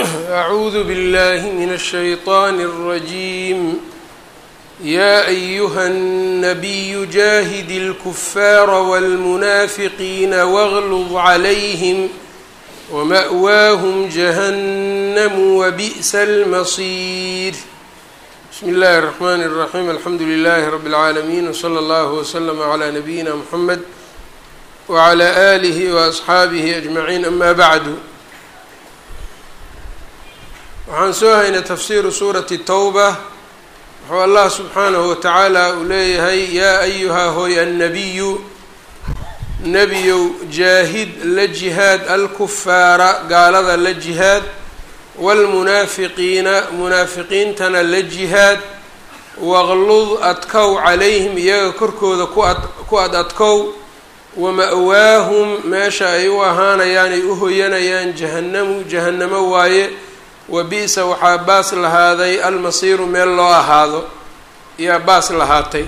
أعوذ بالله من الشيطان الرجيم يا أيها النبي جاهد الكفار والمنافقين واغلظ عليهم ومأواهم جهنم وبئس المصير بسم الله الرحمن الرحيم الحمد لله رب العالمين وصلى الله وسلم على نبينا محمد وعلى آله وأصxaabihi أجمعين أما bعd waxaan soo haynay tafsiru suurati towba wuxuu allah subxaanahu watacaala uu leeyahay yaa ayuhaa hooy annabiyu nebiyow jaahid la jihaad alkufaara gaalada la jihaad wاlmunaafiqiina munaafiqiintana la jihaad waqlud adkow calayhim iyaga korkooda ku ad adkow wama-waahum meesha ay u ahaanayaan ay u hoyanayaan jahannamu jahannamo waaye wa bi-sa waxaa baas lahaaday almasiiru meel loo ahaado yaa baas lahaatay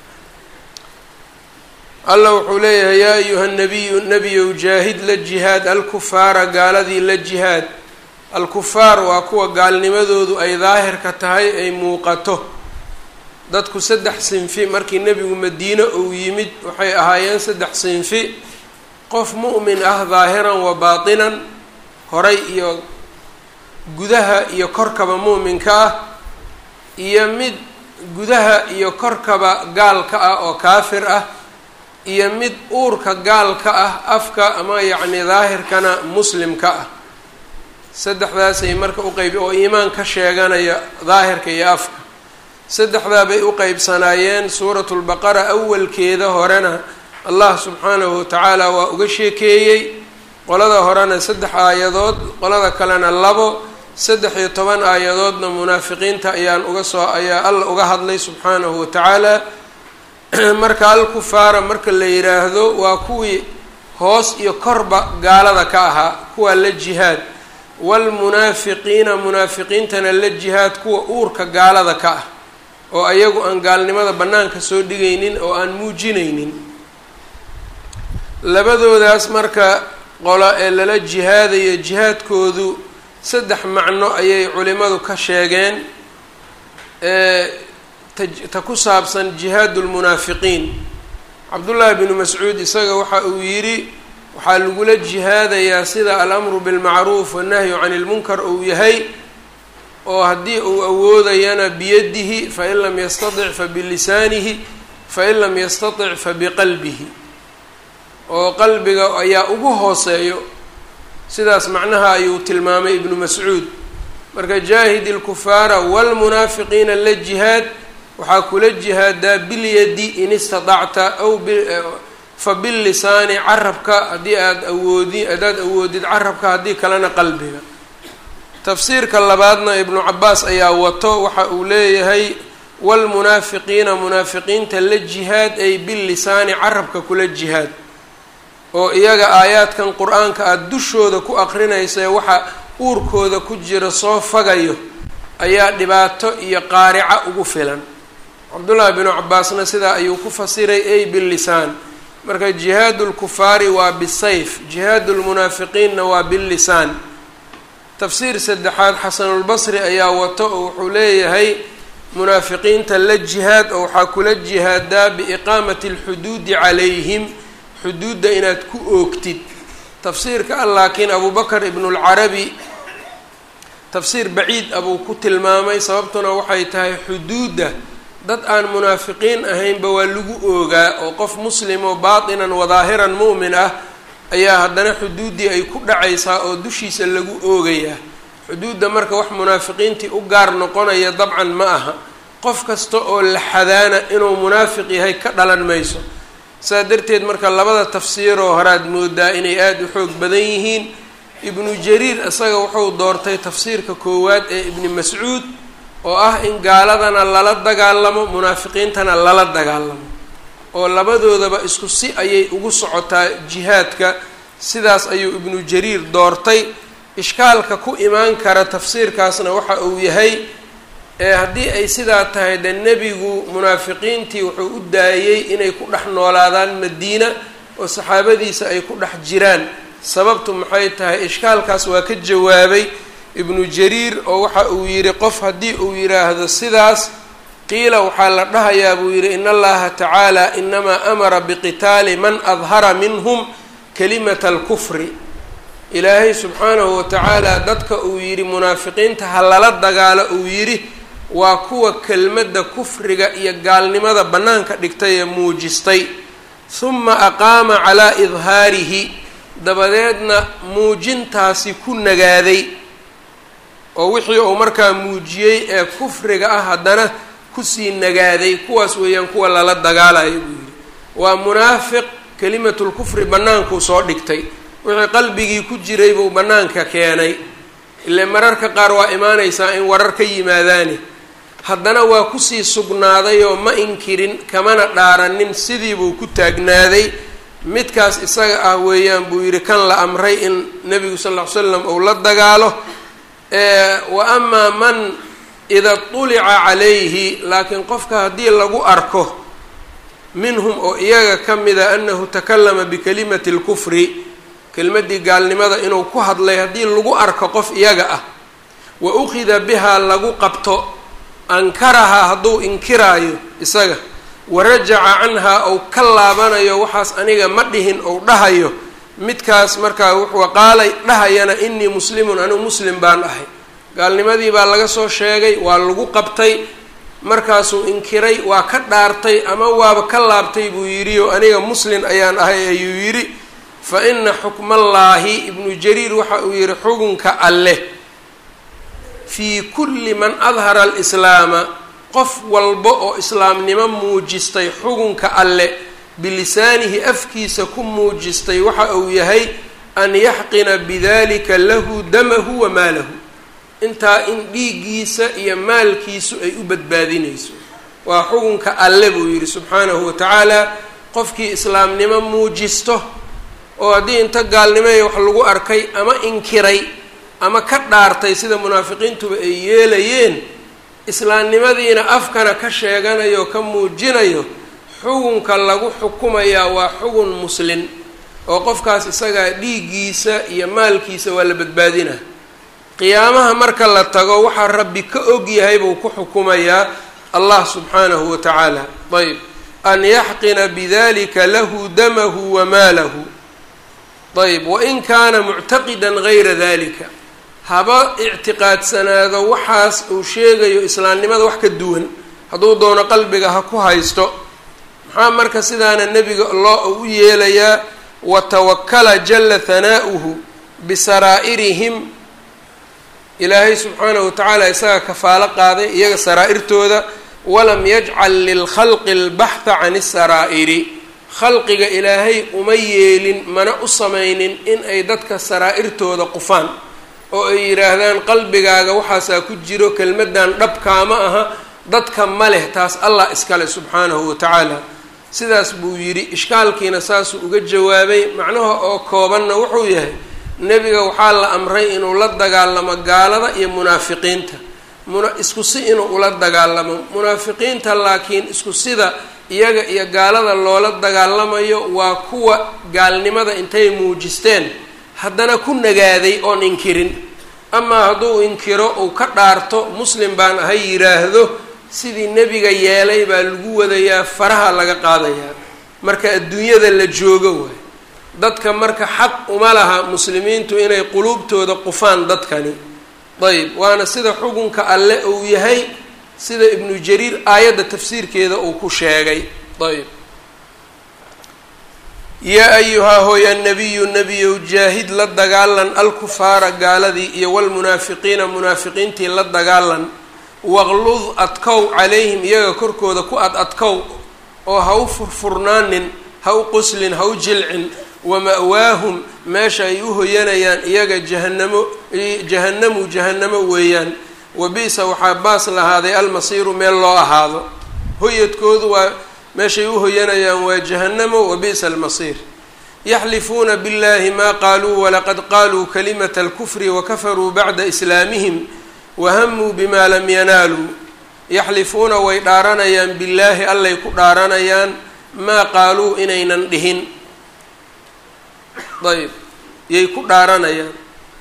allah wuxuu leeyahay yaa ayuha nabiyu nebiyow jaahid la jihaad alkufaara gaaladii la jihaad alkufaar waa kuwa gaalnimadoodu ay daahirka tahay ay muuqato dadku saddex sinfi markii nebigu madiine uu yimid waxay ahaayeen saddex sinfi qof mu'min ah daahiran wa baatinan horay iyo gudaha iyo korkaba mu'minka ah iyo mid gudaha iyo korkaba gaalka ah oo kaafir ah iyo mid uurka gaalka ah afka ama yacni daahirkana muslimka ah saddexdaasay marka u qeyb oo iimaan ka sheeganaya daahirka iyo afka saddexdaa bay u qeybsanaayeen suuratu lbaqara awalkeeda horena allah subxaanahu watacaala waa uga sheekeeyey qolada horena saddex aayadood qolada kalena labo saddex iyo toban aayadoodna munaafiqiinta ayaan uga soo ayaa alla uga hadlay subxaanahu watacaala marka alkufaara marka la yidhaahdo waa kuwii hoos iyo korba gaalada ka ahaa kuwaa la jihaad waalmunaafiqiina munaafiqiintana la jihaad kuwa uurka gaalada ka ah oo ayagu aan gaalnimada bannaanka soo dhigaynin oo aan muujinaynin labadoodaas marka qolo ee lala jihaadayo jihaadkoodu saddex macno ayay culimadu ka sheegeen ta ku saabsan jihaadu lmunaafiqiin cabdullaahi binu mascuud isaga waxa uu yidhi waxaa lagula jihaadayaa sida alamru bilmacruuf wannahyu cani lmunkar uu yahay oo haddii uu awoodayana biyadihi fain lam yastatic fa bilisaanihi fain lam yastatic fa biqalbihi oo qalbiga ayaa ugu hooseeyo sidaas macnaha ayuu tilmaamay ibnu mascuud marka jaahid ilkufaara waalmunaafiqiina la jihaad waxaa kula jihaadaa bilyadi in istatacta aw fa bilisaani carabka haddii aada awoodi haddaad awoodid carabka haddii kalena qalbiga tafsiirka labaadna ibnu cabaas ayaa wato waxa uu leeyahay waalmunaafiqiina munaafiqiinta la jihaad ay bilisaani carabka kula jihaad oo iyaga aayaadkan qur-aanka aada dushooda ku aqrinaysa waxa uurkooda ku jira soo fagayo ayaa dhibaato iyo qaarica ugu filan cabdullaahi binu cabaasna sidaa ayuu ku fasiray ay bilisaan marka jihaadu lkufaari waa bisayf jihaadu lmunaafiqiinna waa billisaan tafsiir saddexaad xasanulbasri ayaa wato oo wuxuu leeyahay munaafiqiinta la jihaad oo waxaa kula jihaadaa biiqaamati alxuduudi calayhim xuduudda inaad ku oogtid tafsiirka ah laakiin abubakar ibnulcarabi tafsiir baciid abuu ku tilmaamay sababtuna waxay tahay xuduudda dad aan munaafiqiin ahaynba waa lagu oogaa oo qof muslimoo baatinan wadaahiran mu'min ah ayaa haddana xuduuddii ay ku dhacaysaa oo dushiisa lagu oogayaa xuduudda marka wax munaafiqiintii u gaar noqonaya dabcan ma aha qof kasta oo la xadaana inuu munaafiq yahay ka dhalan mayso saa darteed marka labada tafsiiroo horaad moodaa inay aada u xoog badan yihiin ibnu jariir isaga wuxuu doortay tafsiirka koowaad ee ibni mascuud oo ah in gaaladana lala dagaalamo munaafiqiintana lala dagaalamo oo labadoodaba isku si ayay ugu socotaa jihaadka sidaas ayuu ibnu jariir doortay ishkaalka ku imaan kara tafsiirkaasna waxa uu yahay ee haddii ay sidaa tahay de nebigu munaafiqiintii wuxuu u daayey inay ku dhex noolaadaan madiina oo saxaabadiisa ay ku dhex jiraan sababtu maxay tahay ishkaalkaas waa ka jawaabay ibnu jariir oo waxa uu yidhi qof haddii uu yidhaahdo sidaas qiila waxaa la dhahayaa buu yidhi in allaha tacaala inamaa amara biqitaali man adhara minhum kalimata alkufri ilaahay subxaanahu watacaala dadka uu yidhi munaafiqiinta ha lala dagaalo uu yidhi waa kuwa kelmadda kufriga iyo gaalnimada bannaanka dhigtay ee muujistay huma aqaama calaa idhaarihi dabadeedna muujintaasi ku nagaaday oo wixii uu markaa muujiyey ee kufriga ah haddana kusii nagaaday kuwaas weeyaan kuwa lala dagaalayo buu yidhi waa munaafiq kelimatulkufri bannaankuu soo dhigtay wixii qalbigii ku jiray buu bannaanka keenay ile mararka qaar waa imaanaysaa in warar ka yimaadaani haddana waa kusii sugnaaday oo ma inkirin kamana dhaaranin sidii buu ku taagnaaday midkaas isaga ah weeyaan buu yidhi kan la amray in nebigu sal ll ly slam uu la dagaalo wa amaa man ida tulica calayhi laakiin qofka haddii lagu arko minhum oo iyaga ka mida annahu takalama bikalimati اlkufri kelmaddii gaalnimada inuu ku hadlay haddii lagu arko qof iyaga ah wa ukhida bihaa lagu qabto ankarahaa hadduu inkiraayo isaga warajaca canhaa ou ka laabanayo waxaas aniga ma dhihin ou dhahayo midkaas markaa wuxuu qaalay dhahayana inii muslimun anigu muslim baan ahay gaalnimadii baa laga soo sheegay waa lagu qabtay markaasuu inkiray waa ka dhaartay ama waaba ka laabtay buu yidhi oo aniga muslin ayaan ahay ayuu yidhi fa ina xukmallaahi ibnu jariir waxa uu yidhi xukunka alleh fii kulli man adhara alislaama qof walba oo islaamnimo muujistay xukunka alle bilisaanihi afkiisa ku muujistay waxa uu yahay an yaxqina bidalika lahu damahu wa maalahu intaa in dhiiggiisa iyo maalkiisu ay u badbaadinayso waa xukunka alle buu yidhi subxaanahu wa tacaala qofkii islaamnimo muujisto oo haddii inta gaalnimaya wax lagu arkay ama inkiray ama ka dhaartay sida munaafiqiintuba ay yeelayeen islaamnimadiina afkana ka sheeganayo ka muujinayo xukunka lagu xukumayaa waa xugun muslin oo qofkaas isagaa dhiiggiisa iyo maalkiisa waa la badbaadinaa qiyaamaha marka la tago waxaa rabbi ka og yahay buu ku xukumayaa allah subxaanahu wa tacaala ayb an yaxqina bidalika lahu damahu wa maalahu ayb wain kaana muctaqidan gayra dalika haba ictiqaadsanaado waxaas uu sheegayo islaamnimada wax ka duwan hadduu doono qalbiga ha ku haysto maxaa marka sidaana nebiga loo u yeelayaa watawakala jala hanaa'uhu bisaraa'irihim ilaahay subxaanahu watacaala isaga kafaalo qaaday iyaga saraa'irtooda walam yajcal lilkhalqi albaxha can isaraa'iri khalqiga ilaahay uma yeelin mana u samaynin in ay dadka saraa'irtooda qufaan oo ay yidhaahdaan qalbigaaga waxaasaa ku jiro kelmaddan dhabkaama aha dadka ma leh taas allah iskale subxaanahu wa tacaala sidaas buu yidhi ishkaalkiina saasuu uga jawaabay macnaha oo koobanna wuxuu yahay nebiga waxaa la amray inuu la dagaalamo gaalada iyo munaafiqiinta muna isku si inuu ula dagaalamo munaafiqiinta laakiin isku sida iyaga iyo gaalada loola dagaalamayo waa kuwa gaalnimada intay muujisteen haddana ku nagaaday oon inkirin amaa hadduu inkiro uu ka dhaarto muslim baan ahay yidhaahdo sidii nebiga yeelay baa lagu wadayaa faraha laga qaadayaa marka adduunyada la joogo waay dadka marka xaq uma laha muslimiintu inay quluubtooda qufaan dadkani ayb waana sida xukunka alle uu yahay sida ibnu jariir aayadda tafsiirkeeda uu ku sheegay ayb yaa ayuhaa hooya nabiyu nebiyow jaahid la dagaalan alkufaara gaaladii iyo walmunaafiqiina munaafiqiintii la dagaalan waqlud adkow calayhim iyaga korkooda ku ad adkow oo ha u furfurnaanin ha u qoslin ha u jilcin wama-waahum meesha ay u hoyanayaan iyaga jahanamo jahannamu jahannamo weeyaan wabi'sa waxaa baas lahaaday almasiiru meel loo ahaado hoyadkoodu waa meeshay u hoyanayaan waa jahannamo wabi'sa almasiir yaxlifuuna biاllahi ma qaaluu walaqad qaaluu kalimata alkufri wakafaruu bacda islaamihim wahamuu bima lam yanaaluu yaxlifuuna way dhaaranayaan billaahi allay ku dhaaranayaan maa qaaluu inaynan dhihin ayb yay ku dhaaranayaan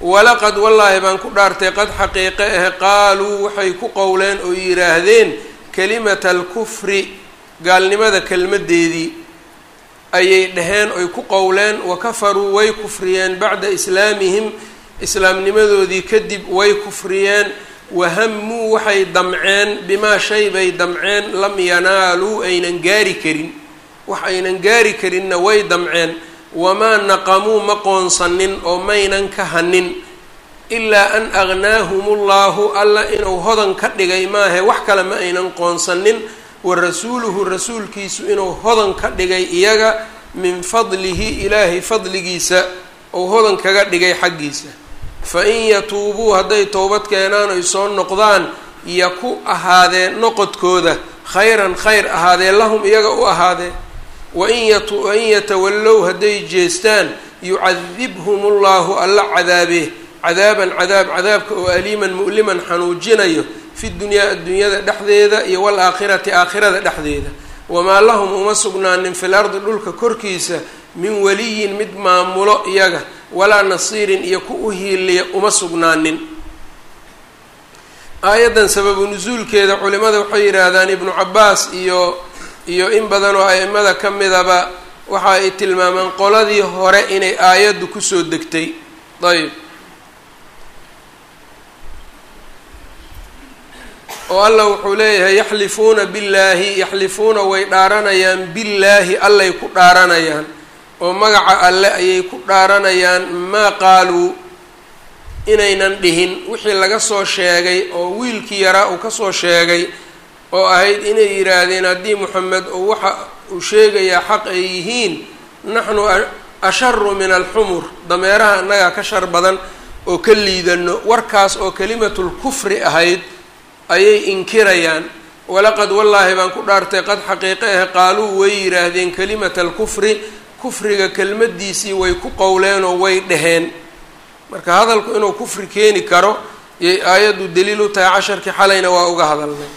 walaqad wallaahi baan ku dhaartay qad xaqiiqe ah qaaluu waxay ku qowleen oo yidhaahdeen kalimata alkufri gaalnimada kelmadeedii ayay dhaheen oy ku qowleen wa kafaruu way kufriyeen bacda islaamihim islaamnimadoodii kadib way kufriyeen wahamuu waxay damceen bimaa shay bay damceen lam yanaaluu aynan gaari karin wax aynan gaari karinna way damceen wamaa naqamuu ma qoonsanin oo maynan ka hanin ilaa an agnaahum ullahu alla inuu hodan ka dhigay maahe wax kale ma aynan qoonsanin wa rasuuluhu rasuulkiisu inuu hodan ka dhigay iyaga min fadlihi ilaahay fadligiisa ou hodan kaga dhigay xaggiisa fa in yatuubuu hadday towbad keenaan oy soo noqdaan yaku ahaadeen noqodkooda khayran khayr ahaadee lahum iyaga u ahaadee wain yawain yatawallow hadday jeestaan yucadibhum ullahu alla cadaabee cadaaban cadaab cadaabka oo aliiman mu'liman xanuujinayo fi dunyaa addunyada dhexdeeda iyo waalaakhirati aakhirada dhexdeeda wamaa lahum uma sugnaanin fil ardi dhulka korkiisa min waliyin mid maamulo iyaga walaa nasiirin iyo ku u hiiliya uma sugnaanin aayaddan sababu nusuulkeeda culimada waxay yidhaahdaan ibnu cabaas iyo iyo in badan oo aimada ka midaba waxa ay tilmaamaan qoladii hore inay aayaddu kusoo degtay ayb oo allah wuxuu leeyahay yaxlifuuna billaahi yaxlifuuna way dhaaranayaan billaahi allay ku dhaaranayaan oo magaca alle ayay ku dhaaranayaan maa qaaluu inaynan dhihin wixii laga soo sheegay oo wiilkii yaraa uu kasoo sheegay oo ahayd inay yidhaahdeen haddii moxamed oo waxa uu sheegayaa xaq ay yihiin naxnu asharu min alxumur dameeraha annagaa ka shar badan oo ka liidano warkaas oo kalimatul kufri ahayd ayay inkirayaan walaqad wallaahi baan ku dhaartay qad xaqiiqe ah qaaluu way yidhaahdeen kalimata alkufri kufriga kelmadiisii way ku qowleenoo way dhaheen marka hadalku inuu kufri keeni karo yay aayaddu daliil u tahay casharkii xalayna waa uga hadalnay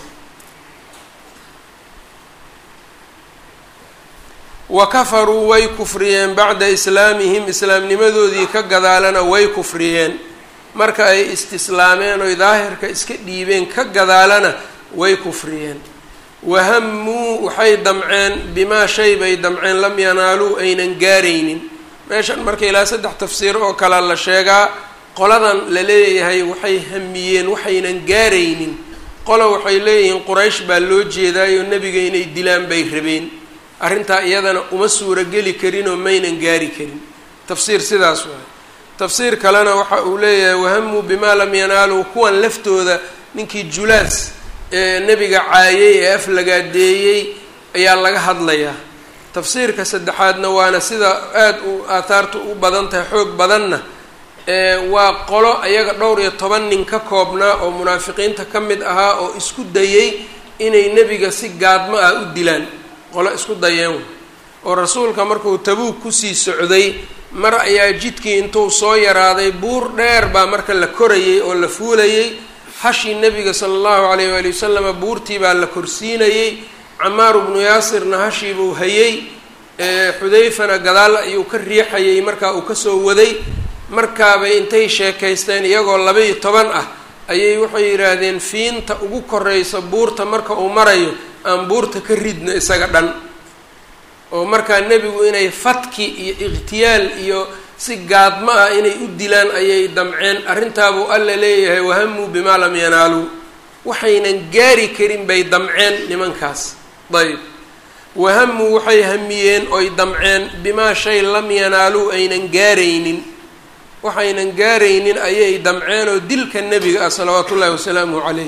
wa kafaruu way kufriyeen bacda islaamihim islaamnimadoodii ka gadaalana way kufriyeen marka ay istislaameen oy daahirka iska dhiibeen ka gadaalana way kufriyeen wahamuu waxay damceen bimaa shay bay damceen lam yanaaluu aynan gaaraynin meeshan marka ilaa saddex tafsiir oo kale la sheegaa qoladan la leeyahay waxay hamiyeen waxaynan gaaraynin qola waxay leeyihiin quraysh baa loo jeedaayo nebiga inay dilaan bay rabeen arrintaa iyadana uma suurageli karinoo maynan gaari karin tafsiir sidaas waay tafsiir kalena waxa uu leeyahay wahamuu bimaa lam yanaaluu kuwan laftooda ninkii julaas ee nebiga caayay ee aflagaadeeyey ayaa laga hadlayaa tafsiirka saddexaadna waana sida aada u aathaartu u badan tahay xoog badanna waa qolo ayaga dhowr iyo toban nin ka koobnaa oo munaafiqiinta ka mid ahaa oo isku dayay inay nebiga si gaadmo ah u dilaan qolo isku dayeen oo rasuulka markuu tabuug kusii socday mar ayaa jidkii intuu soo yaraaday buur dheer baa marka la korayay oo la fuulayay hashii nebiga sala allahu calayh waali wasalama buurtii baa la korsiinayey camaaru bnu yaasirna hashiibuu hayey xudayfana gadaal ayuu ka riixayay markaa uu kasoo waday markaabay intay sheekaysteen iyagoo laba-iyo toban ah ayay waxay yidhaahdeen fiinta ugu koreysa buurta marka uu marayo aan buurta ka ridno isaga dhan oo markaa nebigu inay fatki iyo ikhtiyaal iyo si gaadmo ah inay u dilaan ayay damceen arrintaabuu alla leeyahay wahamuu bimaa lam yanaaluu waxaynan gaari karin bay damceen nimankaas ayb wahamuu waxay hamiyeen oy damceen bimaa shay lam yanaaluu aynan gaaraynin waxaynan gaaraynin ayay damceen oo dilka nebiga ah salawaatu ullahi wasalaamuhu calayh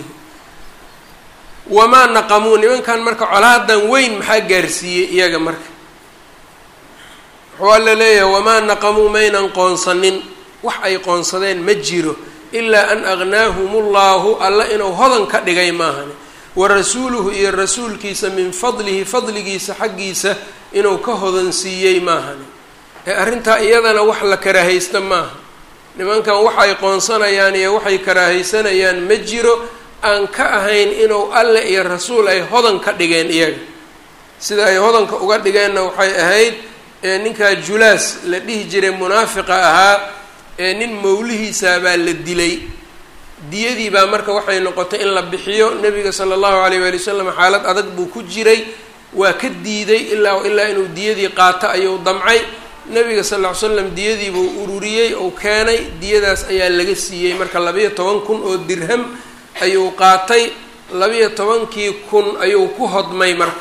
wamaa naqamuu nimankan marka colaadan weyn maxaa gaarsiiyey iyaga marka wuxuu alla leeyahay wamaa naqamuu maynan qoonsanin wax ay qoonsadeen ma jiro ilaa an agnaahum ullahu alla inuu hodan ka dhigay maahane wa rasuuluhu iyo rasuulkiisa min fadlihi fadligiisa xaggiisa inuu ka hodansiiyey maahane ee arrintaa iyadana wax la karaahaysta maaha nimankan wax ay qoonsanayaan iyo waxay karaahaysanayaan ma jiro aan ka ahayn inuu alle iyo rasuul ay hodan ka dhigeen iyaga sida ay hodanka uga dhigeenna waxay ahayd ninkaa julaas la dhihi jiray munaafiqa ahaa ee nin mawlihiisaabaa la dilay diyadii baa marka waxay noqotay in la bixiyo nebiga sala allahu alayh waali wasalam xaalad adag buu ku jiray waa ka diiday ilaa ilaa inuu diyadii qaato ayuu damcay nebiga sal ll ly slam diyadii buu ururiyey ou keenay diyadaas ayaa laga siiyey marka labayo toban kun oo dirham ayuu qaatay labayo tobankii kun ayuu ku hodmay marka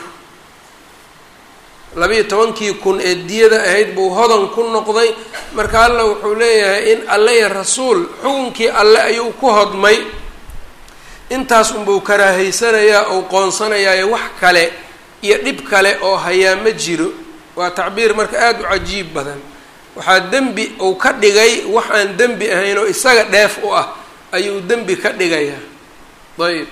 labayo tobankii kun ee diyada ahayd buu hodan ku noqday marka alla wuxuu leeyahay in alle iyo rasuul xukunkii alle ayuu ku hodmay intaas unbuu karaahaysanayaa ou qoonsanayaayo wax kale iyo dhib kale oo hayaa ma jiro waa tacbiir marka aada u cajiib badan waxaa dembi uu ka dhigay wax aan dembi ahayn oo isaga dheef u ah ayuu dembi ka dhigayaa ayb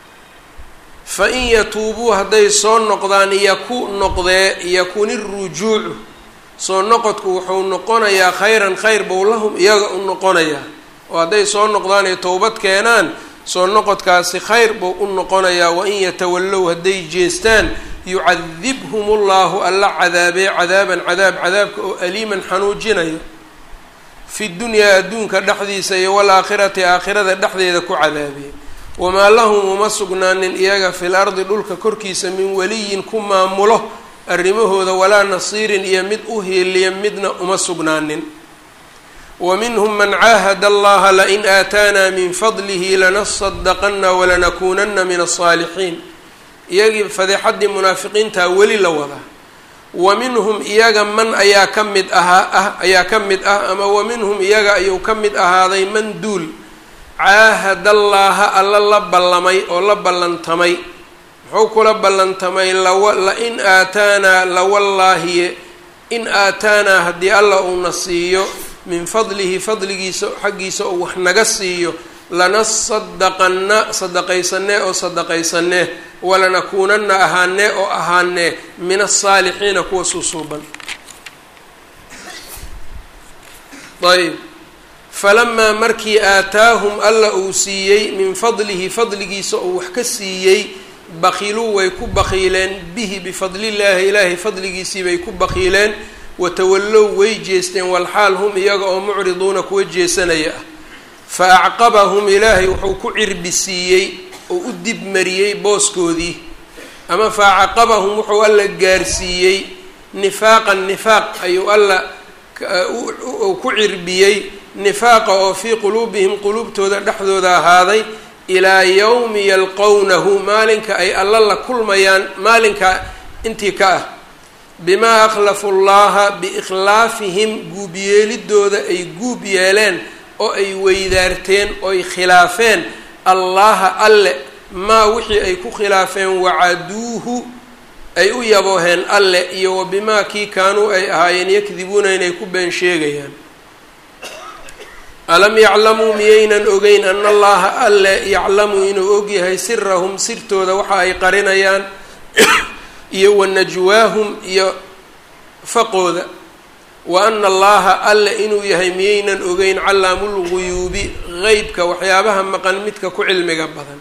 fa in yatuubuu hadday soo noqdaan yaku noqdee yakuni rujuucu soo noqodku wuxuu noqonayaa khayran khayr bow lahum iyaga u noqonayaa oo hadday soo noqdaan ay towbad keenaan soo noqodkaasi khayr buu u noqonayaa wain yatawallow hadday jeestaan yucadibhum ullahu alla cadaabee cadaaban cadaab cadaabka oo aliiman xanuujinayo fi dunyaa adduunka dhexdiisa iyo walaakhirati aakhirada dhexdeeda ku cadaabee wamaa lahum uma sugnaanin iyaga fil ardi dhulka korkiisa min waliyin ku maamulo arrimahooda walaa nasiirin iyo mid u hiiliya midna uma sugnaanin wa minhum man caahada allaha lain aataanaa min fadlihi lanasadaqana walanakuunana min asaalixiin iyagii fadeexaddii munaafiqiintaa weli la wadaa wa minhum iyaga man ayaa ka mid ahaa ah ayaa ka mid ah ama wa minhum iyaga ayuu ka mid ahaaday man duul caahadallaaha alla la ballamay oo la ballantamay muxuu kula ballantamay lawa lain aataanaa lawallaahiye in aataanaa haddii alla uuna siiyo min fadlihi fadligiisa xaggiisa oo wax naga siiyo lanasadaqanna sadaqaysanee oo sadaqaysanee walanakuunana ahaanee oo ahaanee min asaalixiina kuwa suusuuban ayb falamaa markii aataahum alla uu siiyey min fadlihi fadligiisa oo wax ka siiyey bakiluu way ku bakiileen bihi bifadlillaahi ilaahay fadligiisii bay ku bakiileen watawallow way jeesteen walxaal hum iyaga oo mucriduuna kuwa jeesanaya ah fa acqabahum ilaahay wuxuu ku cirbi siiyey oo u dib mariyey booskoodii ama fa acaqabahum wuxuu alla gaarsiiyey nifaaqan nifaaq ayuu alla ku cirbiyey nifaaqa oo fii quluubihim quluubtooda dhexdooda ahaaday ilaa yowmi yalqownahu maalinka ay alla la kulmayaan maalinka intii ka ah bimaa akhlafu llaha biikhlaafihim guubyeelidooda ay guub yeeleen oo ay weydaarteen oy khilaafeen allaha alle maa wixii ay ku khilaafeen wacaduuhu ay u yabooheen alle iyo wa bimaa kii kaanuu ay ahaayeen yakdibuuna inay ku been sheegayaan alam yaclamuu miyaynan ogeyn ana allaha alle yaclamu inuu ogyahay sirahum sirtooda waxa ay qarinayaan iyo wa najwaahum iyo faqooda wa ana allaha alle inuu yahay miyaynan ogeyn callaamulguyuubi qeybka waxyaabaha maqan midka ku cilmiga badan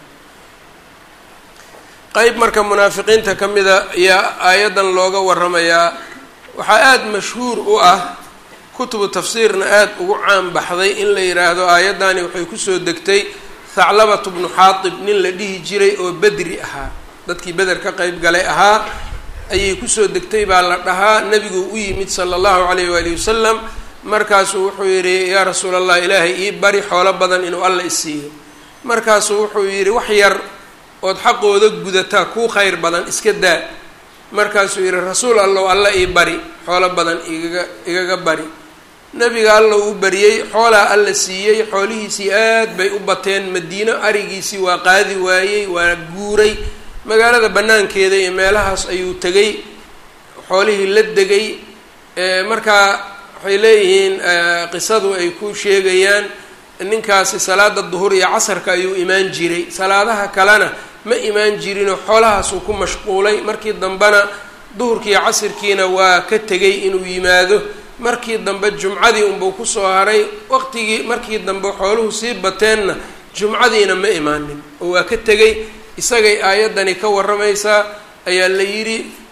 qeyb marka munaafiqiinta ka mida ayaa aayaddan looga waramayaa waxaa aada mashhuur u ah kutubu tafsiirna aada ugu caan baxday in la yidhaahdo aayaddani waxay kusoo degtay thaclabatu bnu xaatib nin la dhihi jiray oo bedri ahaa dadkii beder ka qeyb galay ahaa ayay kusoo degtay baa la dhahaa nebigu u yimid sala allahu calayh waali wasalam markaasuu wuxuu yidhi yaa rasuul allah ilaahay ii bari xoolo badan inuu alla isiiyo markaasuu wuxuu yidhi wax yar ood xaqooda gudataa kuu khayr badan iska daa markaasuu yidhi rasuul allow alla ii bari xoolo badan igaga igaga bari nebiga alla uu bariyey xoolaa alla siiyey xoolihiisii aad bay u bateen madiino arigiisii waa qaadi waayey waa guuray magaalada banaankeeda iyo meelahaas ayuu tegay xoolihii la degay markaa waxay leeyihiin qisadu ay ku sheegayaan ninkaasi salaada duhur iyo casarka ayuu imaan jiray salaadaha kalena ma imaan jirinoo xoolahaasuu ku mashquulay markii dambena duhurkiiyo casirkiina waa ka tegay inuu yimaado markii dambe jumcadii unbuu kusoo haray waqtigii markii dambe xooluhu sii bateenna jumcadiina ma imaanin oo waa ka tegay isagay aayaddani ka warramaysaa ayaa la yidhi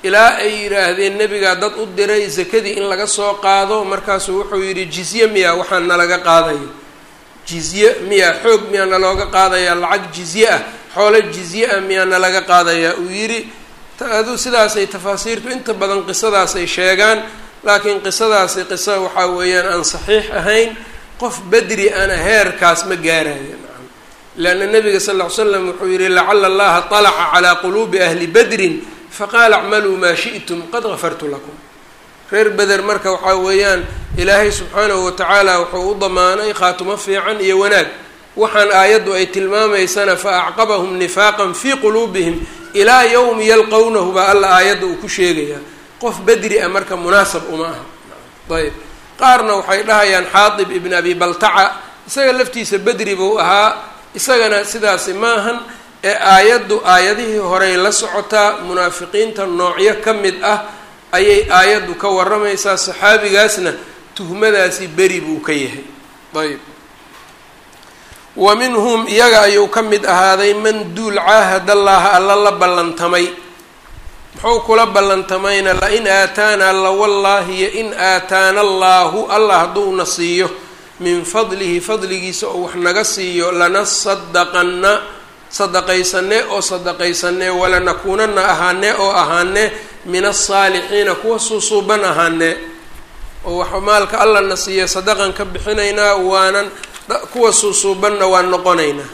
ilaa ay yidhaahdeen nebigaa dad u diray sakadii in laga soo qaado markaasuu wuxuu yidhi jizye miyaa waxaa nalaga qaadaya jizye miyaa xoog miyaa nalooga qaadayaa lacag jizye ah xoolo jizye ah miyaa nalaga qaadayaa uu yidhi adu sidaasay tafaasiirtu inta badan qisadaasay sheegaan laakiin qisadaasi qiso waxaa weeyaan aan saxiix ahayn qof bedri ana heerkaas ma gaaraya nacam leanna nabiga sal ll ly slam wuxuu yihi lacala allaha طalaca calaa quluubi ahli bedrin faqaala acmaluu maa shi'tum qad gafartu lakum reer beder marka waxaa weeyaan ilaahay subxaanahu watacaala wuxuu u damaanay khaatumo fiican iyo wanaag waxaan aayaddu ay tilmaamaysana fa acqabahum nifaaqan fii quluubihim ilaa yowmi yalqownahu baa alla aayadda uu ku sheegayaa qof bedri ah marka munaasab uma aha ayb qaarna waxay dhahayaan xaatib ibn abi baltaca isaga laftiisa bedri buu ahaa isagana sidaasi maahan ee aayaddu aayadihii horey la socotaa munaafiqiinta noocyo ka mid ah ayay aayaddu ka warramaysaa saxaabigaasna tuhmadaasi beri buu ka yahay ayb wa minhum iyaga ayuu ka mid ahaaday man duul caahadallaha alla la ballantamay muxuu kula ballantamayna lain aataanaa lawallaahi yo in aataana allaahu allah hadduuna siiyo min fadlihi fadligiisa oo wax naga siiyo lanasadaqanna sadaqaysanee oo sadaqaysanee walanakuunana ahaanee oo ahaanee min asaalixiina kuwa suusuuban ahaanee oo wax maalka allana siiya sadaqan ka bixinaynaa waanan kuwa suusuubanna waan noqonaynaa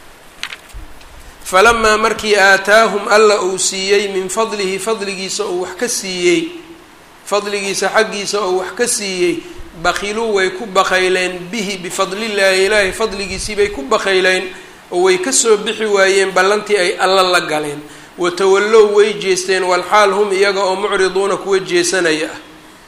falamaa markii aataahum alla uu siiyey min fadlihi fadligiisa oo wax ka siiyey fadligiisa xaggiisa oo wax ka siiyey bakiluu way ku bakayleen bihi bifadlillaahi ilaahi fadligiisii bay ku bakayleen oo way kasoo bixi waayeen ballantii ay alla la galeen watawallow way jeesteen walxaal hum iyaga oo mucriduuna kuwa jeesanaya ah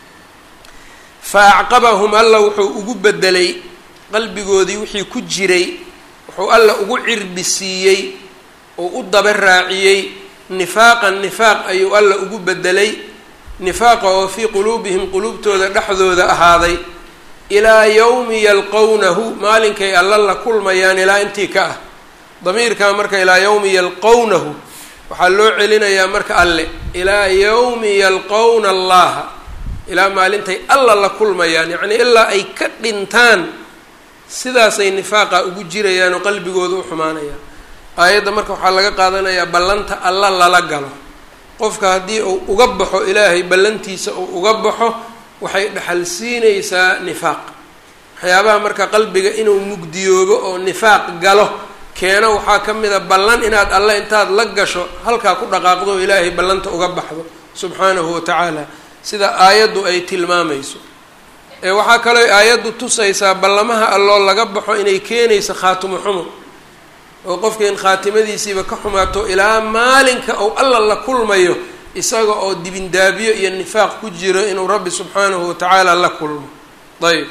fa acqabahum alla wuxuu ugu bedelay qalbigoodii wixii ku jiray wuxuu alla ugu cirbi siiyey oo u daba raaciyey nifaaqan nifaaq ayuu alla ugu bedelay nifaaqa oo fii quluubihim quluubtooda dhexdooda ahaaday ilaa yowmi yalqownahu maalinkay alla la kulmayaan ilaa intii ka ah damiirkaa marka ilaa yowmi yalqownahu waxaa loo celinayaa marka alle ilaa yowmi yalqowna allaha ilaa maalintay alla la kulmayaan yacnii ilaa ay ka dhintaan sidaasay nifaaqa ugu jirayaan oo qalbigooda u xumaanayaan aayadda marka waxaa laga qaadanayaa ballanta alla lala galo qofka haddii uu uga baxo ilaahay ballantiisa uu uga baxo waxay dhexal siinaysaa nifaaq waxyaabaha marka qalbiga inuu mugdiyoobo oo nifaaq galo keena waxaa ka mid a ballan inaad alle intaad la gasho halkaa ku dhaqaaqdo oo ilaahay ballanta uga baxdo subxaanahu wa tacaala sida aayaddu ay tilmaamayso ee waxaa kaloo aayaddu tusaysaa ballamaha alloo laga baxo inay keenayso khaatimo xumo oo qofka in khaatimadiisiiba ka xumaato ilaa maalinka ou alla la kulmayo isaga oo dibindaabiyo iyo nifaaq ku jiro inuu rabbi subxaanahu wa tacaala la kulmo ayb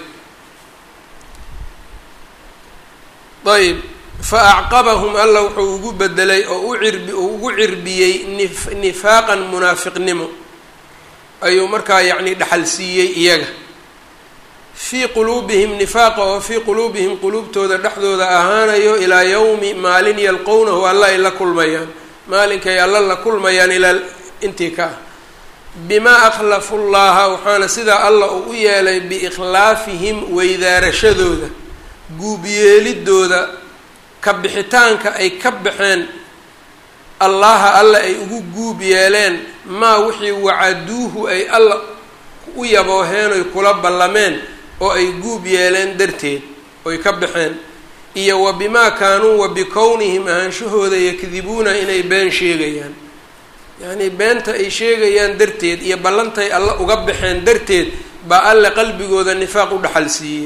ayb fa acqabahum alla wuxuu ugu bedelay oo u cirbi uu ugu cirbiyey nif nifaaqan munaafiqnimo ayuu markaa yacni dhaxal siiyey iyaga fii quluubihim nifaaqa oo fii quluubihim quluubtooda dhexdooda ahaanayo ilaa yowmi maalin yalqownahu alla ay la kulmayaan maalinkay alla la kulmayaan ilaa intii ka ah bimaa akhlafu llaha waxaana sidaa alla uu u yeelay biikhlaafihim weydaarashadooda guubyeelidooda ka bixitaanka ay ka baxeen allaha alla ay ugu guub yeeleen maa wixii wacaduuhu ay alla u yabooheen oy kula ballameen oo ay guub yeeleen darteed oy ka baxeen iyo wa bimaa kaanuu wa bikownihim ahaanshahooda yakdibuuna inay been sheegayaan yacnii beenta ay sheegayaan darteed iyo ballantay alla uga baxeen darteed baa alle qalbigooda nifaaq u dhaxal siiyey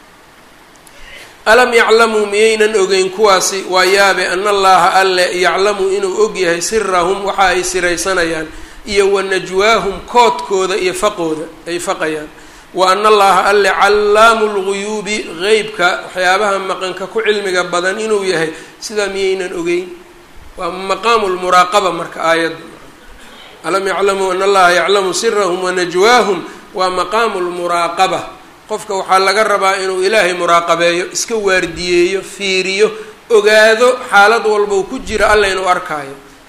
alam yaclamuu miyaynan ogeyn kuwaasi waa yaabe ana allaha alle yaclamu inuu og yahay sirahum waxa ay siraysanayaan iyo wa najwaahum koodkooda iyo faqooda ay faqayaan wa ana allaha alle callaamu lguyuubi qeybka waxyaabaha maqanka ku cilmiga badan inuu yahay sidaa miyaynan ogeyn waa maqaamu lmuraaqaba marka aayadda alam yaclamuu ana allaha yaclamu sirahum wa najwaahum waa maqaamu lmuraaqaba qofka waxaa laga rabaa inuu ilaahay muraaqabeeyo iska waardiyeeyo fiiriyo ogaado xaalad walba uu ku jira alla inuu arkaayo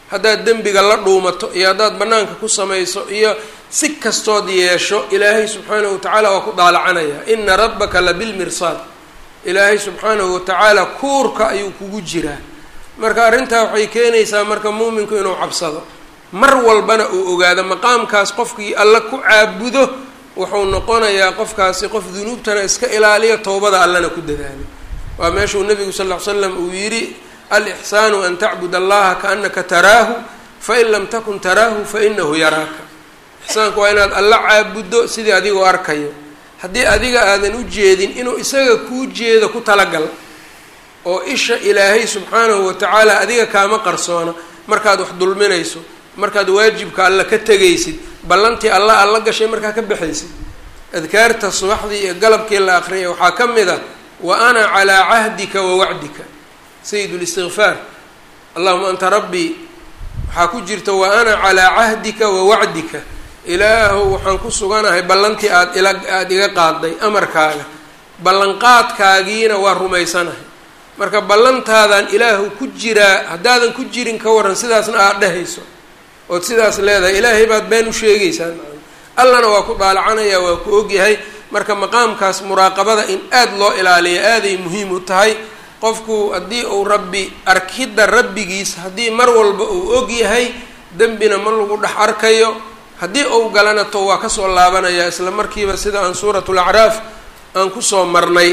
haddaad dembiga la dhuumato iyo haddaad bannaanka ku samayso iyo si kastood yeesho ilaahay subxaanahu watacaala waa ku daalacanaya ina rabbaka la bilmirsaad ilaahay subxaanahu watacaala kuurka ayuu kugu jiraa marka arrintaa waxay keenaysaa marka muuminku inuu cabsado mar walbana uu ogaado maqaamkaas qofkii alla ku caabudo wuxuu noqonayaa qofkaasi qof dunuubtana iska ilaaliya towbada allana ku dadaalo waa meeshuu nabigu sal ll ly slam uu yidhi alixsaanu an tacbud allaha kaanaka taraahu fain lam takun taraahu fainahu yaraaka ixsaanku waa inaad alla caabuddo sidii adigoo arkayo haddii adiga aadan u jeedin inuu isaga kuu jeedo ku talagal oo isha ilaahay subxaanahu watacaala adiga kaama qarsoona markaad wax dulminayso markaad waajibka alla ka tegaysid ballantii alla alla gashay markaa ka baxaysid adkaarta subaxdii iyo galabkii la aqriyay waxaa ka mid ah wa ana calaa cahdika wa wacdika sayid listikfaar allahuma anta rabbii waxaa ku jirta wa ana calaa cahdika wa wacdika ilaahow waxaan ku suganahay ballantii aad ila aada iga qaaday amarkaaga ballanqaadkaagiina waa rumaysanahay marka ballantaadaan ilaahu ku jiraa haddaadan ku jirin ka waran sidaasna aada dhehayso ood sidaas leedahay ilaahay baad been u sheegaysaa allana waa ku daalacanaya waa ku ogyahay marka maqaamkaas muraaqabada in aada loo ilaaliyo aaday muhiim u tahay qofku haddii uu rabbi arkidda rabbigiis haddii mar walba uu og yahay dembina ma lagu dhex arkayo haddii uu galana to waa kasoo laabanaya isla markiiba sida aan suuratu lacraaf aan kusoo marnay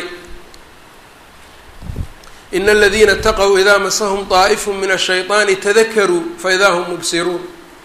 ina aladiina itaqow idaa masahum طaa'ifu min ashayطaani tadakaruu faidaa hum mubsiruun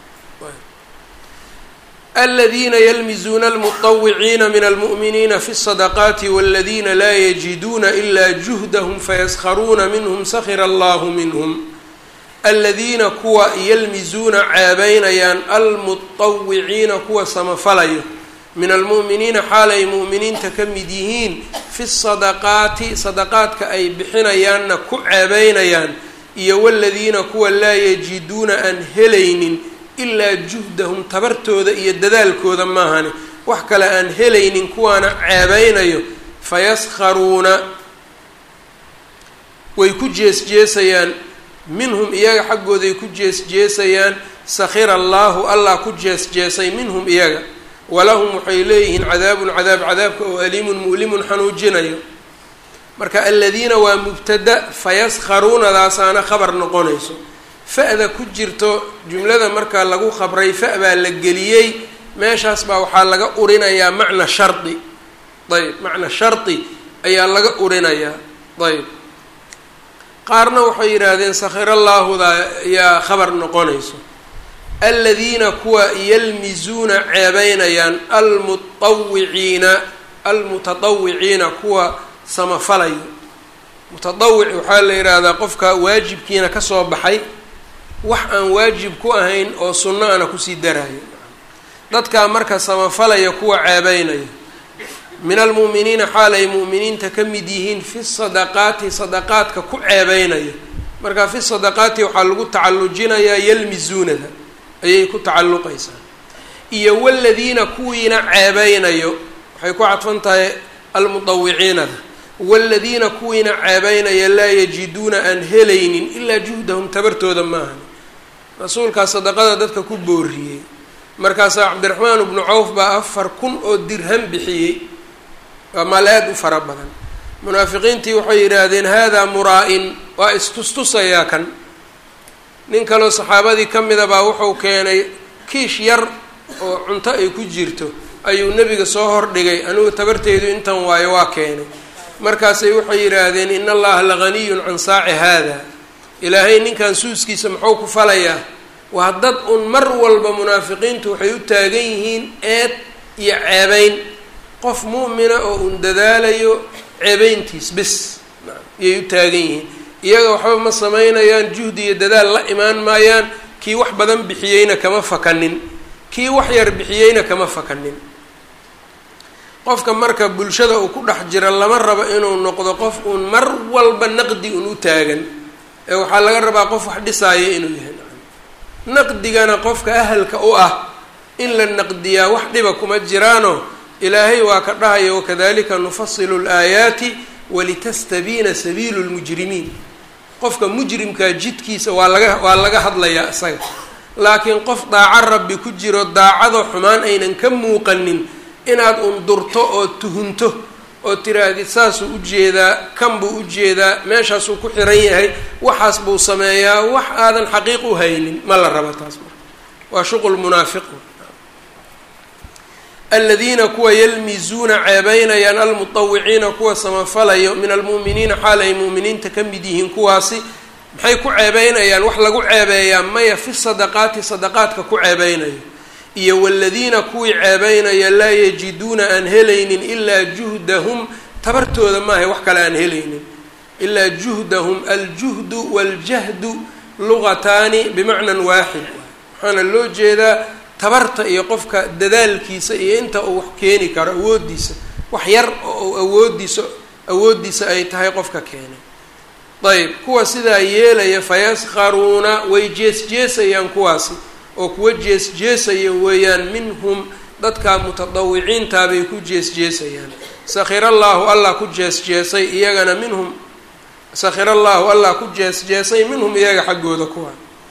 aladiina ylmizuuna almuطawiciina min almu'miniina fi الصadaqaati wاladina laa yajiduuna ila juhdahum fayaskharuuna minhm sakira allahu minhm aladiina kuwa yalmizuuna ceebeynayaan almuطawiciina kuwa samafalayo min almu'miniina xaalay mu'miniinta ka mid yihiin fi sadaqaati sadaqaadka ay bixinayaanna ku ceebeynayaan iyo waladiina kuwa laa yajiduuna aan helaynin ilaa juhdahum tabartooda iyo dadaalkooda maahane wax kale aan helaynin kuwaana ceebeynayo fayaskharuuna way ku jees-jeesayaan minhum iyaga xaggooday ku jees-jeesayaan sakhira allaahu allah ku jees-jeesay minhum iyaga walahum waxay leeyihiin cadaabun cadaab cadaabka oo aliimun mu'limun xanuujinayo marka aladiina waa mubtada fayaskharuunadaasaana khabar noqonayso fa-da ku jirto jumlada marka lagu khabray fa baa la geliyey meeshaas baa waxaa laga urinayaa macna shardi ayb macna shardi ayaa laga urinayaa ayb qaarna waxay yidhaahdeen sakhirallaahuda ayaa khabar noqonayso aladiina kuwa yalmizuuna ceebeynayaan almuawiciina almutatawiciina kuwa samafalayo mutadawic waxaa la yidhaahdaa qofka waajibkiina kasoo baxay wax aan waajib ku ahayn oo sunno ana kusii darayo dadkaa marka samafalaya kuwa ceebeynaya min almu'miniina xaal ay mu'miniinta ka mid yihiin fi sadaqaati sadaqaadka ku ceebeynaya marka fi sadaqaati waxaa lagu tacallujinayaa yalmizuunada ayay ku tacalluqaysaa iyo waladiina kuwiina ceebeynayo waxay ku cadfan tahay almudawiciinada waladiina kuwiina ceebeynaya laa yajiduuna aan helaynin ilaa juhdahum tabartooda maahan rasuulkaa sadaqada dadka ku booriyey markaasaa cabdiraxmaan bnu cawf baa afar kun oo dirham bixiyey waa maal aad u fara badan munaafiqiintii waxay yidhaahdeen haadaa muraa-in waa istustusayaa kan nin kaloo saxaabadii ka mida baa wuxuu keenay kiish yar oo cunto ay ku jirto ayuu nebiga soo hordhigay anigu tabarteedu intan waayo waa keenay markaasay waxay yidhaahdeen in allaha laganiyun can saaci haada ilaahay ninkan suuskiisa muxuu ku falayaa waa dad un mar walba munaafiqiintu waxay u taagan yihiin eed iyo ceebeyn qof mu'mina oo un dadaalayo ceebeyntiis bis iyay u taagan yihiin iyaga waxba ma samaynayaan juhdi iyo dadaal la imaan maayaan kii wax badan bixiyeyna kama fakanin kii wax yar bixiyeyna kama fakanin qofka marka bulshada uu ku dhex jira lama rabo inuu noqdo qof uun mar walba naqdi un u taagan ee waxaa laga rabaa qof wax dhisaaya inuu yahay naqdigana qofka ahalka u ah in la naqdiyaa wax dhiba kuma jiraano ilaahay waa ka dhahaya wakadalika nufasilu laayaati walitastabiina sabiilu lmujrimiin qofka mujrimkaa jidkiisa waa laga waa laga hadlayaa isaga laakiin qof daaco rabbi ku jiro daacado xumaan aynan ka muuqanin inaad undurto oo tuhunto oo tirahdid saasuu ujeedaa kan buu ujeedaa meeshaasuu ku xiran yahay waxaas buu sameeyaa wax aadan xaqiiq u haynin ma la raba taas marka waa shuqul munaafiq aladiina kuwa yalmizuuna ceebeynayaan almutawiciina kuwa samafalayo min almu'miniina xaal ay mu'miniinta ka mid yihiin kuwaasi maxay ku ceebeynayaan wax lagu ceebeeyaa maya fi sadaqaati sadaqaadka ku ceebeynayo iyo waladiina kuwii ceebeynaya laa yajiduuna aan helaynin ilaa juhdahum tabartooda maahay wax kale aan helaynin ilaa juhdahum aljuhdu waljahdu lugataani bimacnan waaxid waxaana loo jeedaa tabarta iyo qofka dadaalkiisa iyo inta uu wax keeni karo awooddiisa wax yar oo awooddiisa awooddiisa ay tahay qofka keenay ayb kuwa sidaa yeelaya fayaskharuuna way jees-jeesayaan kuwaasi oo kuwa jees-jeesaya weeyaan minhum dadka mutadawiciintaa bay ku jees-jeesayaan sakhir allaahu allah ku jees-jeesay iyagana minhum sakhir allaahu allah ku jees-jeesay minhum iyaga xaggooda kuwa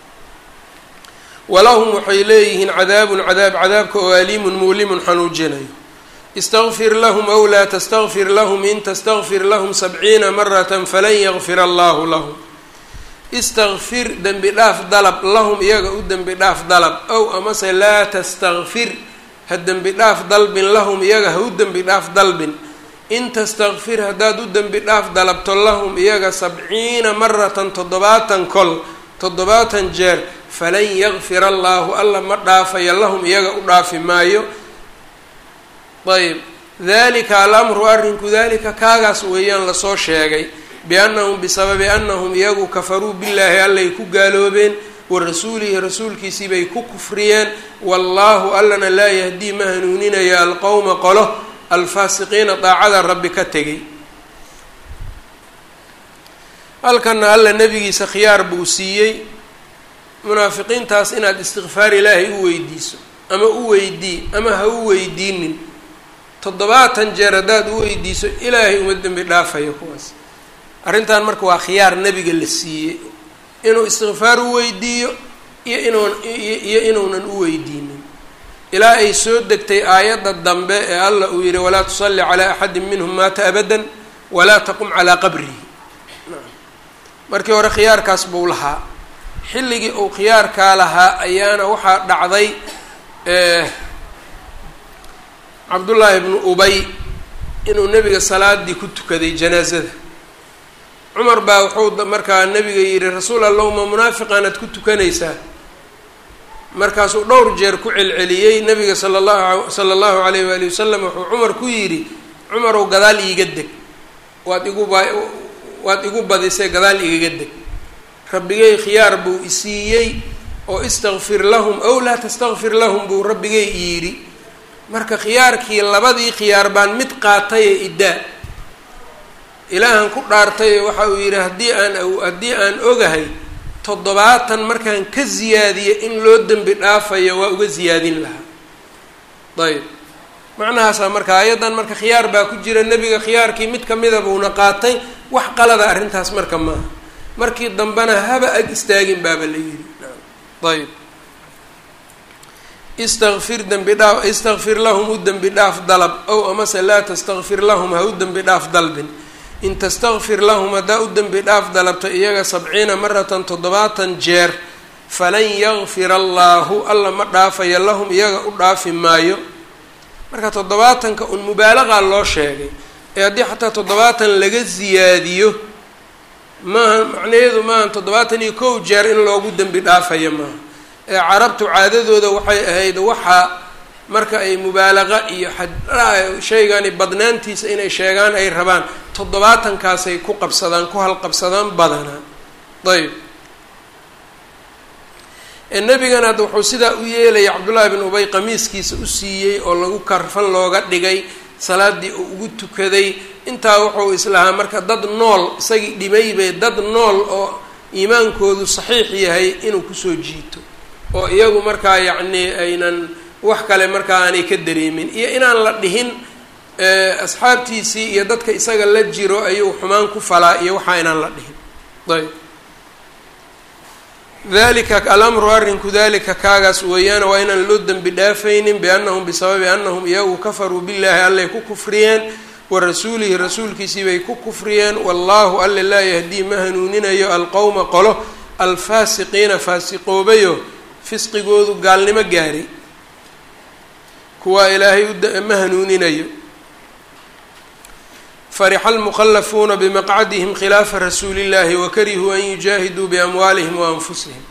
walahum waxay leeyihiin cadaabun cadaab cadaabka oo aliimun muulimun xanuujinayo istaqfir lahum aw laa tastaqfir lahum in tastaqfir lahum sabciina maratan falan yakfir allahu lahum istaqfir dembi dhaaf dalab lahum iyaga u dembi dhaaf dalab ow amase laa tastakfir ha dembi dhaaf dalbin lahum iyaga ha u dembi dhaaf dalbin in tastakfir haddaad u dembi dhaaf dalabto lahum iyaga sabciina maratan toddobaatan kol toddobaatan jeer falan yakfir allaahu alla ma dhaafayo lahum iyaga u dhaafi maayo ayb dalika alamru arrinku dalika kaagaas weeyaan lasoo sheegay biannahum bisababi annahum iyagu kafaruu billaahi allay ku gaaloobeen wa rasuulihi rasuulkiisii bay ku kufriyeen wallaahu allana laa yahdii ma hanuuninaya alqowma qolo alfaasiqiina daacada rabbi ka tegay halkana alla nebigiisa khiyaar buu siiyey munaafiqiintaas inaad istikfaar ilaahay u weydiiso ama u weydii ama ha u weydiinin toddobaatan jeer haddaad u weydiiso ilaahay uma dembi dhaafayo kuwaas arrintan marka waa khiyaar nebiga la siiyey inuu istikfaar u weydiiyo iyo inuun iyo inuunan u weydiinin ilaa ay soo degtay aayadda dambe ee allah uu yihi walaa tusalli calaa axadin minhum maata abadan walaa taqum calaa qabrihi markii hore khiyaarkaas buu lahaa xilligii uu khiyaarkaa lahaa ayaana waxaa dhacday cabdullaahi bnu ubay inuu nebiga salaadii ku tukaday janaasada cumar baa wuxuu markaa nebiga yidhi rasuul allahuma munaafiqaanaad ku tukanaysaa markaasuu dhowr jeer ku celceliyey nabiga sala allahu sala allahu alayh waali wasalam wuxuu cumar ku yidhi cumarow gadaal iiga deg waad igu ba waad igu badisay gadaal igaga deg rabbigay khiyaar buu isiiyey oo istakfir lahum ow laa tastakfir lahum buu rabbigay yidhi marka khiyaarkii labadii khiyaar baan mid qaataye iddaa ilaahan ku dhaartaye waxa uu yidhi haddii aan haddii aan ogahay toddobaatan markaan ka ziyaadiyo in loo dembi dhaafayo waa uga ziyaadin lahaa ayb macnahaasaa marka ayaddan marka khiyaar baa ku jira nebiga khiyaarkii mid kamida buuna qaatay wax qalada arrintaas marka maaha markii dambena haba ag istaagin baaba la yidhi ayb istakfir dembi dhaaf istakfir lahum u dembi dhaaf dalab ow amase laa tastakfir lahum ha u dembi dhaaf dalbin in tastakfir lahum haddaa u dembi dhaaf dalabto iyaga sabciina maratan toddobaatan jeer falan yakfir allaahu alla ma dhaafayo lahum iyaga u dhaafi maayo marka toddobaatanka un mubaalaqaa loo sheegay ee haddii xataa toddobaatan laga siyaadiyo maaha macnaheedu maaha toddobaatan iyo kow jeer in loogu dembi dhaafayo maaha ee carabtu caadadooda waxay ahayd waxaa marka ay mubaalaqa iyo shaygani badnaantiisa inay sheegaan ay rabaan toddobaatankaasay ku qabsadaan ku halqabsadaan badanaa ayb nebigan hadda wuxuu sidaa u yeelaya cabdullaahi bin ubay qamiiskiisa u siiyey oo lagu karfan looga dhigay salaadii uu ugu tukaday intaa wuxuu islahaa marka dad nool isagii dhimaybay dad nool oo iimaankoodu saxiix yahay inuu kusoo jiito oo iyagu markaa yacnii aynan wax kale markaa aanay ka dareemin iyo inaan la dhihin asxaabtiisii iyo dadka isaga la jiro ayuu xumaan ku falaa iyo waxaa inaan la dhihin ayb dalika alamru arrinku dalika kaagaas weeyaan waa inaan loo dembi dhaafaynin biannahum bisababi annahum iyagu kafaruu billaahi allay ku kufriyeen wa rasuulihi rasuulkiisii bay ku kufriyeen wallaahu alle laa yahdii ma hanuuninayo alqowma qolo alfaasiqiina faasiqoobayo fisqigoodu gaalnimo gaaray kuwaa ilaahay ma hanuuninayo farixa almuqalafuuna bimaqcadihim khilaafa rasuuli llahi wakarihuu an yujaahiduu biamwaalihim wa anfusihim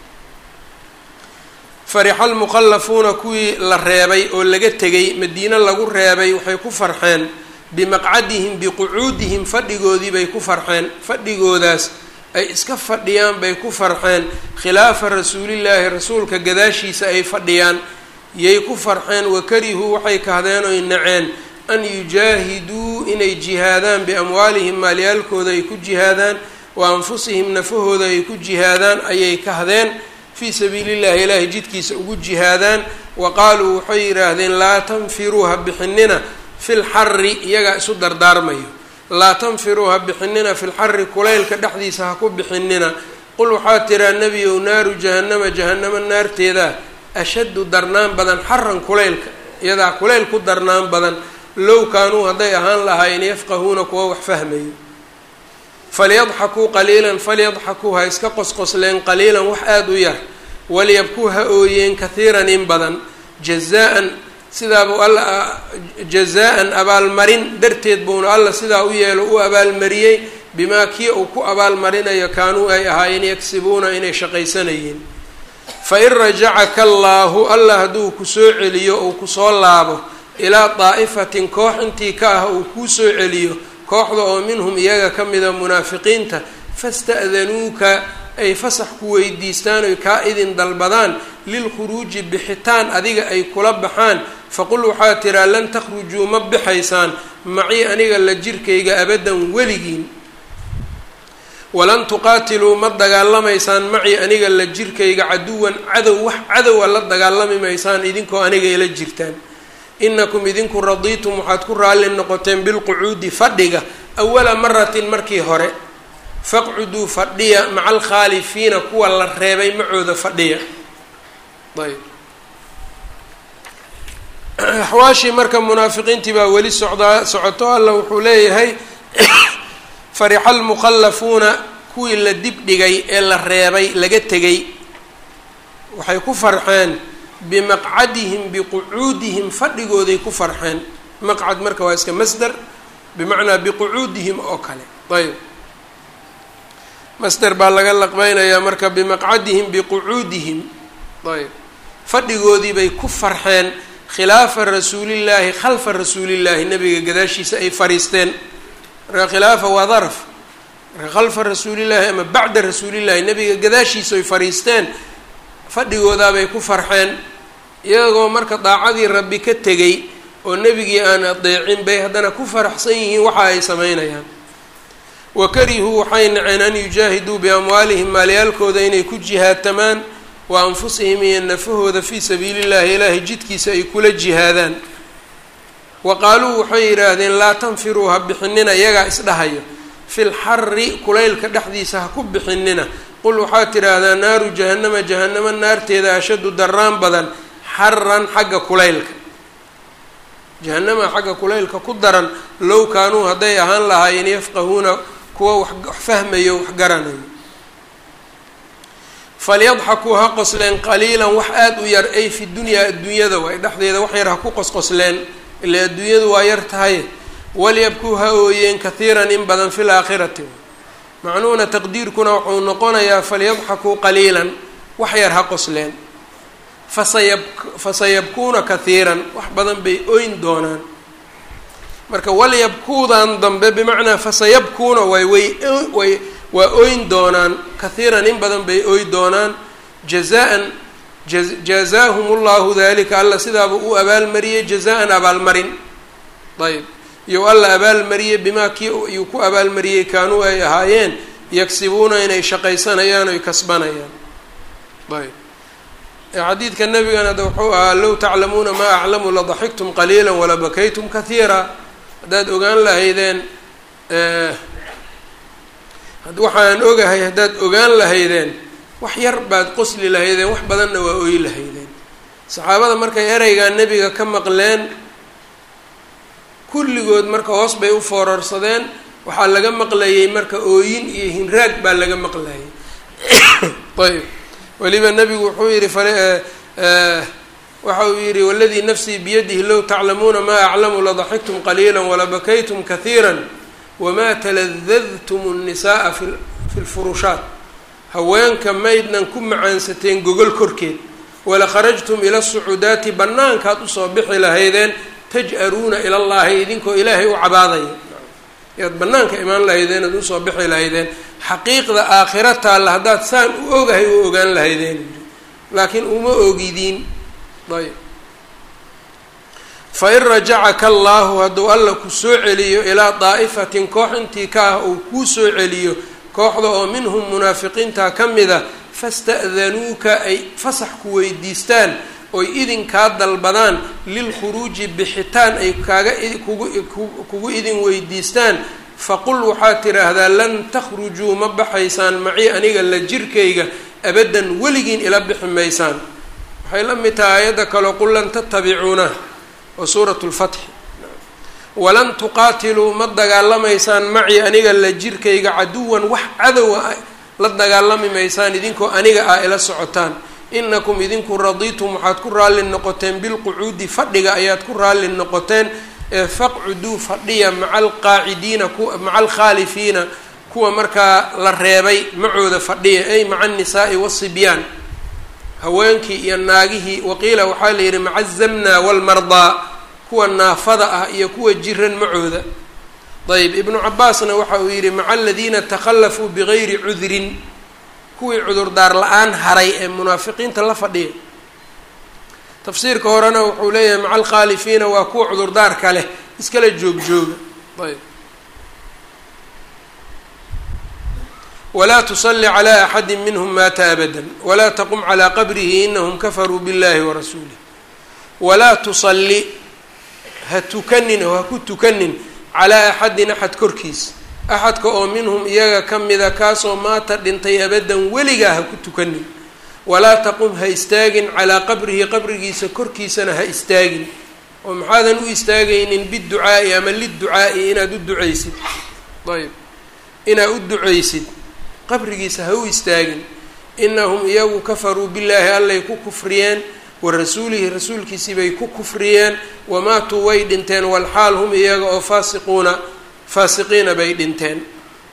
farixa almuqalafuuna kuwii la reebay oo laga tegay madiine lagu reebay waxay ku farxeen bimaqcadihim biqucuudihim fadhigoodii bay ku farxeen fadhigoodaas ay iska fadhiyaan bay ku farxeen khilaafa rasuulillaahi rasuulka gadaashiisa ay fadhiyaan yay ku farxeen wakarihuu waxay kahdeen oy naceen an yujaahiduu inay jihaadaan biamwaalihim maalyaalkooda ay ku jihaadaan wa anfusihim nafahooda ay ku jihaadaan ayay kahdeen fii sabiilillahi ilaahay jidkiisa ugu jihaadaan wa qaaluu waxay yidhaahdeen laa tanfiruu ha bixinina fil xari iyagaa isu dardaarmayo laa tanfiruu ha bixinina fil xari kulaylka dhexdiisa ha ku bixinina qul waxaa tiraa nebiyow naaru jahannama jahannama naarteeda ashaddu darnaan badan xaran kulaylka iyadaa kulayl ku darnaan badan low kaanuu hadday ahaan lahaayeen yafqahuuna kuwa wax fahmayo falyadxakuu qaliilan falyadxakuu ha iska qosqosleen qaliilan wax aada u yar walyabkuu ha ooyeen kahiiran in badan jazaa-an sidaabuu alla jazaa-an abaalmarin darteed buuna alla sidaa u yeelo u abaalmariyey bimaa kii uu ku abaalmarinayo kaanuu ay ahaayeen yagsibuuna inay shaqaysanayeen fa in rajacaka allaahu alla hadduu kusoo celiyo uu kusoo laabo ilaa daa'ifatin koox intii ka ah uu kuu soo celiyo kooxda oo minhum iyaga ka mida munaafiqiinta fasta'danuuka ay fasax ku weydiistaan oy kaa idin dalbadaan lilkhuruuji bixitaan adiga ay kula baxaan faqul waxaa tiraa lan takhrujuu ma bixaysaan macii aniga la jirkayga abadan weligiin walan tuqaatiluu ma dagaalamaysaan macii aniga la jirkayga caduwan cadow wax cadowa la dagaalami maysaan idinkoo aniga ila jirtaan inakum idinku radiitum waxaad ku raalli noqoteen bilqucuudi fadhiga awala maratin markii hore faqcuduu fadhiya maca alkhaalifiina kuwa la reebay macooda fadhiya ayb axwaashii marka munaafiqiintii baa weli socdaa socoto alla wuxuu leeyahay farixa almuqallafuuna kuwii la dib dhigay ee la reebay laga tegay waxay ku farxeen bimaqcadihim biqucuudihim fadhigooday ku farxeen maqcad marka waa iska masder bimacnaa biqucuudihim oo kale ayb masder baa laga laqbeynayaa marka bimaqcadihim biqucuudihim ayb fadhigoodii bay ku farxeen khilaafa rasuulillaahi khalfa rasuulillaahi nabiga gadaashiisa ay fariisteen marka khilaafa waa daraf marka khalfa rasuulillaahi ama bacda rasuulillaahi nabiga gadaashiisa ay fariisteen fadhigoodaabay ku farxeen iyagoo marka daacadii rabbi ka tegay oo nebigii aan adeecin bay haddana ku faraxsan yihiin waxa ay sameynayaan wa karihuu waxay naceen an yujaahiduu biamwaalihim maalyaalkooda inay ku jihaadtamaan wa anfusihim iyo nafahooda fii sabiili llahi ilaahay jidkiisa ay kula jihaadaan wa qaaluu waxay yidhaahdeen laa tanfiruu ha bixinina iyagaa isdhahayo fil xari kulaylka dhexdiisa ha ku bixinina qul waxaad tidhaahdaa naaru jahannama jahannama naarteeda ashaddu daraan badan xaran xagga kulaylka jahannama xagga kulaylka ku daran low kaanuu hadday ahaan lahaayeen yafqahuuna kuwa wax fahmayo wax garanayo falyadxakuu ha qosleen qaliilan wax aada u yar ay fi dunyaa adduunyada waay dhexdeeda wax yar ha ku qosqosleen ila adduunyadu waa yar tahay walyabkuu ha ooyeen kahiiran in badan fi laakhirati macnuhuna taqdiirkuna wuxuu noqonayaa falyadxakuu qaliilan wax yar ha qosleen fasayab fasayabkuuna kahiiran wax badan bay oyn doonaan marka walyabkuudan dambe bimacnaa fasayabkuuna way way way waa oyn doonaan kahiiran in badan bay oy doonaan jazaan jazaahum llahu dalika alla sidaaba u abaalmariyey jazaan abaalmarin ayb iyo alla abaalmariyey bimaa kii iyuu ku abaalmariyey kaanuu ay ahaayeen yagsibuuna inay shaqaysanayaan oy kasbanayaan ayb xadiidka nabigana de wuxuu ahaa low taclamuuna maa aclamu ladaxiktum qaliila walabakaytum kahiira haddaad ogaan lahaydeen waxaan ogahay haddaad ogaan lahaydeen wax yar baad qosli lahaydeen wax badanna waa ooyi lahaydeen saxaabada markay ereygaa nebiga ka maqleen kulligood marka hoos bay u foorarsadeen waxaa laga maqlayay marka ooyin iyo hinraag baa laga maqlayay ayb weliba nebigu wuxuu yihi waxa uu yihi waladii nafsii biyadihi low taclamuuna maa aclamu ladaxiktum qaliila walabakaytum kahiira wamaa taladadtum الnisaءa fi lfurushaat haweenka maydnan ku macaansateen gogol korkeed wala kharajtum ila sucuudaati bannaankaad usoo bixi lahaydeen taj'aruuna ila llahi idinkoo ilaahay u cabaadaya yaad bannaanka imaan lahaydeen ad usoo bixi lahaydeen xaqiiqda aakhira taalla haddaad saan u ogahay u ogaan lahaydeen laakiin uma ogidiin ayb fain rajacaka allaahu hadduu alla ku soo celiyo ilaa daa'ifatin koox intii ka ah uu kuu soo celiyo kooxda oo minhum munaafiqiinta ka mida fasta'danuuka ay fasax ku weydiistaan oy idinkaa dalbadaan lilkhuruuji bixitaan ay kaaga kugu idin weydiistaan faqul waxaad tidhaahdaa lan takhrujuu ma baxaysaan macii aniga la jirkayga abaddan weligiin ila bixi maysaan waxay la mid tahay aayadda kaleo qul lan tattabicuuna oo suuratu lfatxi walan tuqaatiluu ma dagaalamaysaan macii aniga la jirkayga caduwan wax cadowa la dagaalami maysaan idinkoo aniga ah ila socotaan inakum idinku radiitum waxaad ku raalli noqoteen bilqucuudi fadhiga ayaad ku raalli noqoteen ee faqcuduu fadhiya maca alqaacidiina ku maca alkhaalifiina kuwa markaa la reebay macooda fadhiya ay maca annisaai wasibyaan haweenkii iyo naagihii waqiila waxaa la yidhi maca azamna walmardaa kuwa naafada ah iyo kuwa jiran macooda ayb ibnu cabaasna waxa uu yidhi maca aladiina takhallafuu bigayri cudrin kuwii cudurdaar la-aan haray ee munaafiqiinta la fadhiya tafsiirka horena wuxuu leeyahay maca alkhaalifiina waa kuwa cudurdaarka leh iskala joog jooga ayb walaa tusalli calaa axadi minhum maata abada walaa taqum calaa qabrihi inahum kafaruu biاllahi warasuulih walaa tusalli ha tukanin oo ha ku tukanin calaa axadin axad korkiis axadka oo minhum iyaga ka mida kaasoo maata dhintay abadan weligaa ha ku tukanin walaa taqum ha istaagin calaa qabrihi qabrigiisa korkiisana ha istaagin oo maxaadan u istaagaynin biducaa'i ama liducaa'i inaad u ducaysid ayb inaad u ducaysid qabrigiisa ha u istaagin inahum iyagu kafaruu billaahi allay ku kufriyeen wa rasuulihi rasuulkiisii bay ku kufriyeen wamaatuu way dhinteen walxaal hum iyaga oo faasiquuna faasiqiina bay dhinteen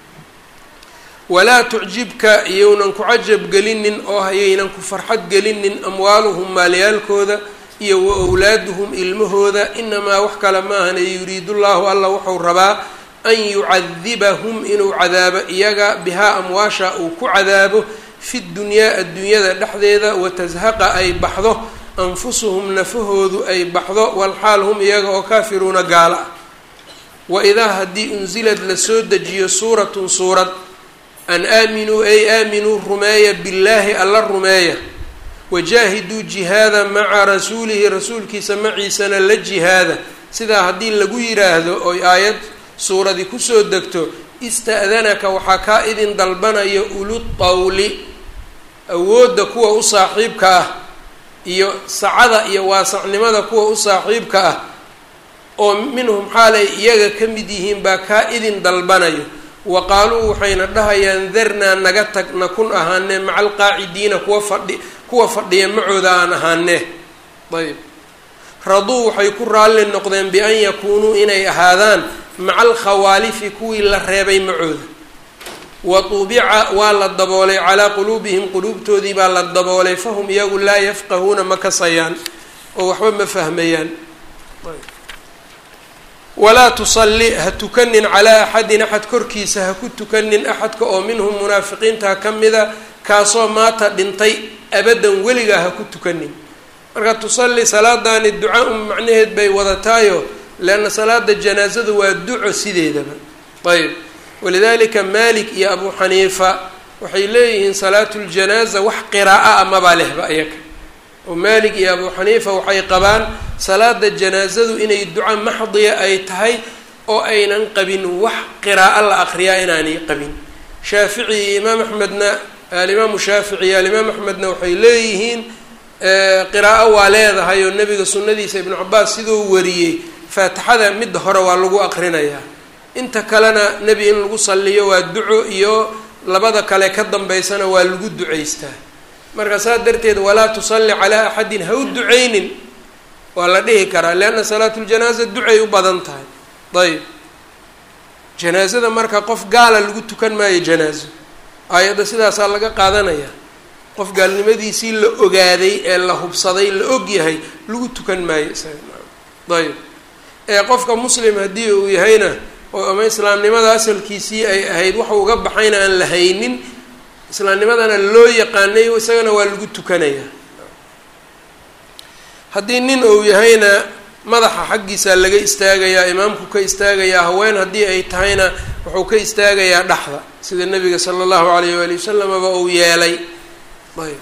walaa tucjibka iyounan ku cajab gelinin oo hayaynan ku farxad gelinin amwaaluhum maalyaalkooda iyo wa owlaaduhum ilmahooda inamaa wax kale maahan ee yuriidu llaahu alla wuxuu rabaa an yucadibahum inuu cadaabo iyaga bihaa amwaasha uu ku cadaabo fi dunyaa adduunyada dhexdeeda watazhaqa ay baxdo anfusuhum nafahoodu ay baxdo walxaal hum iyaga oo kaafiruuna gaala ah waidaa haddii unsilad lasoo dejiyo suuratun suurad an aaminuu ay aaminuu rumeeya billaahi alla rumeeya wajaahiduu jihaada maca rasuulihi rasuulkiisa maciisana la jihaada sidaa haddii lagu yiraahdo oy aayad suuradi kusoo degto ista'danaka waxaa kaa idin dalbanaya ulutawli awoodda kuwa u saaxiibka ah iyo sacada iyo waasacnimada kuwa u saaxiibka ah oo minhum xaalay iyaga ka mid yihiin baa kaa idin dalbanayo wa qaaluu waxayna dhahayaan darnaa naga tag nakun ahaanee maca alqaacidiina kuwa fadhi kuwa fadhiya macooda aan ahaanee ayb raduu waxay ku raalli noqdeen bi-an yakuunuu inay ahaadaan maca alkhawaalifi kuwii la reebay macooda wa tuubica waa la daboolay calaa quluubihim quluubtoodii baa la daboolay fahum iyagu laa yafqahuuna ma kasayaan oo waxba ma fahmayaan walaa tusalli ha tukanin calaa axadin axad korkiisa ha ku tukanin axadka oo minhum munaafiqiinta ka mida kaasoo maata dhintay abadan weligaa ha ku tukanin marka tusalli salaadaani duca un macnaheed bay wadataayo leanna salaada janaasada waa duco sideedaba ayb walidalika malik iyo abu xaniifa waxay leeyihiin salaatu ljanaaza wax qiraaa amaba lehba iyaga oo malik iyo abu xaniifa waxay qabaan salaada janaasadu inay duco maxdiya ay tahay oo aynan qabin wax qiraa'o la aqriyaa inaanay qabin shaafici iyo imaam axmedna alimaamu shaafici iyo alimaam axmedna waxay leeyihiin qiraa'o waa leedahay oo nebiga sunnadiisa ibnu cabaas siduu wariyey faatixada midda hore waa lagu aqrinayaa inta kalena nebi in lagu salliyo waa duco iyo labada kale ka dambeysana waa lagu ducaystaa marka saas darteed walaa tusalli calaa axadin ha u ducaynin waa la dhihi karaa leanna salaatu ljanaaza ducay u badan tahay ayb janaazada marka qof gaala lagu tukan maayo janaazo aayadda sidaasaa laga qaadanaya qof gaalnimadiisii la ogaaday ee la hubsaday la og yahay lagu tukan maayo isaga ayb ee qofka muslim haddii uu yahayna oo ama islaamnimada asalkiisii ay ahayd waxa uga baxayna aan la haynin islaamnimadana loo yaqaanay isagana waa lagu tukanaya haddii nin uu yahayna madaxa xaggiisaa laga istaagayaa imaamku ka istaagayaa haween haddii ay tahayna wuxuu ka istaagayaa dhexda sida nabiga sala allahu alayh waali wasalamaba uu yeelay ayb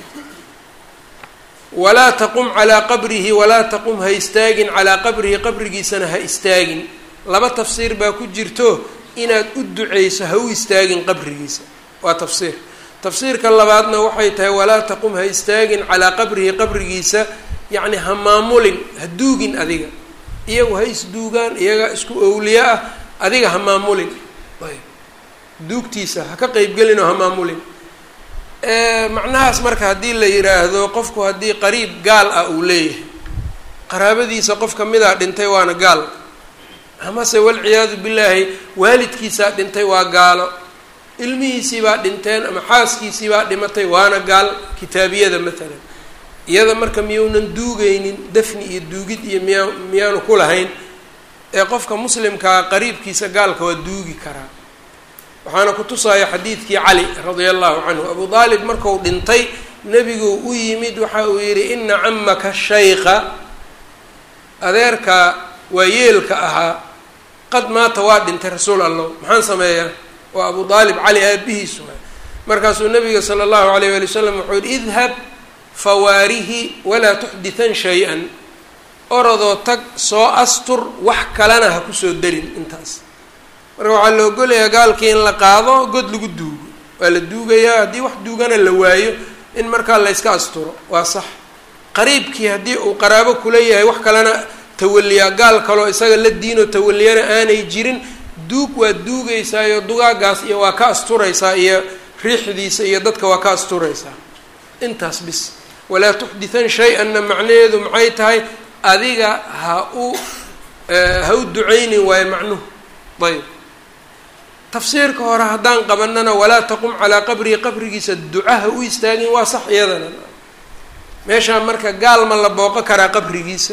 walaa taqum calaa qabrihi walaa taqum ha istaagin calaa qabrihi qabrigiisana ha istaagin laba tafsiir baa ku jirto inaad u duceyso ha u istaagin qabrigiisa waa tafsiir tafsiirka labaadna waxay tahay walaa taqum ha istaagin calaa qabrihi qabrigiisa yacni ha maamulin ha duugin adiga iyagu ha isduugaan iyaga isku owliye ah adiga ha maamulin ayb duugtiisa ha ka qeybgelin oo ha maamulin macnahaas marka haddii la yiraahdo qofku haddii qariib gaal ah uu leeyahay qaraabadiisa qof kamidaa dhintay waana gaal amase walciyaadu billaahi waalidkiisaa dhintay waa gaalo ilmihiisiibaa dhinteen ama xaaskiisiibaa dhimatay waana gaal kitaabiyada matalan iyada marka miyuunan duugaynin dafni iyo duugid iyo miyaa miyaanu ku lahayn ee qofka muslimkaa qariibkiisa gaalka waa duugi karaa waxaana ku tusaya xadiidkii cali radia allahu canhu abu aalib marku dhintay nebigu u yimid waxa uu yidhi ina camaka shaykha adeerka waa yeelka ahaa qad maata waa dhintay rasuul allah maxaan sameeyaa waa abu aalib cali aabihiisu markaasuu nabiga sala allahu alayh wali wasalam wuxuu yihi idhab fawaarihi walaa tuxditan shay-an orodoo tag soo astur wax kalena ha kusoo darin intaas marka waxaa la ogolayaa gaalkii in la qaado god lagu duugo waa la duugayaa haddii wax duugana la waayo in markaa layska asturo waa sax qariibkii haddii uu qaraabo kula yahay wax kalena tawaliyaa gaal kaloo isaga la diinoo tawaliyana aanay jirin duug waa duugaysaayo dugaagaas iyo waa ka asturaysaa iyo riixdiisa iyo dadka waa ka asturaysaa intaas bis walaa tuxditan shay-anna macnaheedu maxay tahay adiga ha u ha u ducaynin waayo macnuhu ayb tafsiirka hore haddaan qabanana walaa taqum calaa qabrihi qabrigiisa ducaha u istaagin waa sax iyadana meeshaa marka gaal ma la booqo karaa qabrigiisa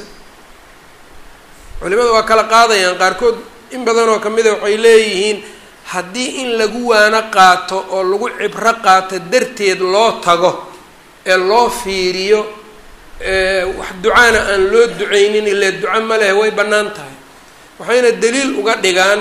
culimada waa kala qaadayaan qaarkood in badan oo kamida waxay leeyihiin haddii in lagu waano qaato oo lagu cibro qaato darteed loo tago ee loo fiiriyo wax ducaana aan loo duceynin ile duco ma leh way bannaan tahay waxayna daliil uga dhigaan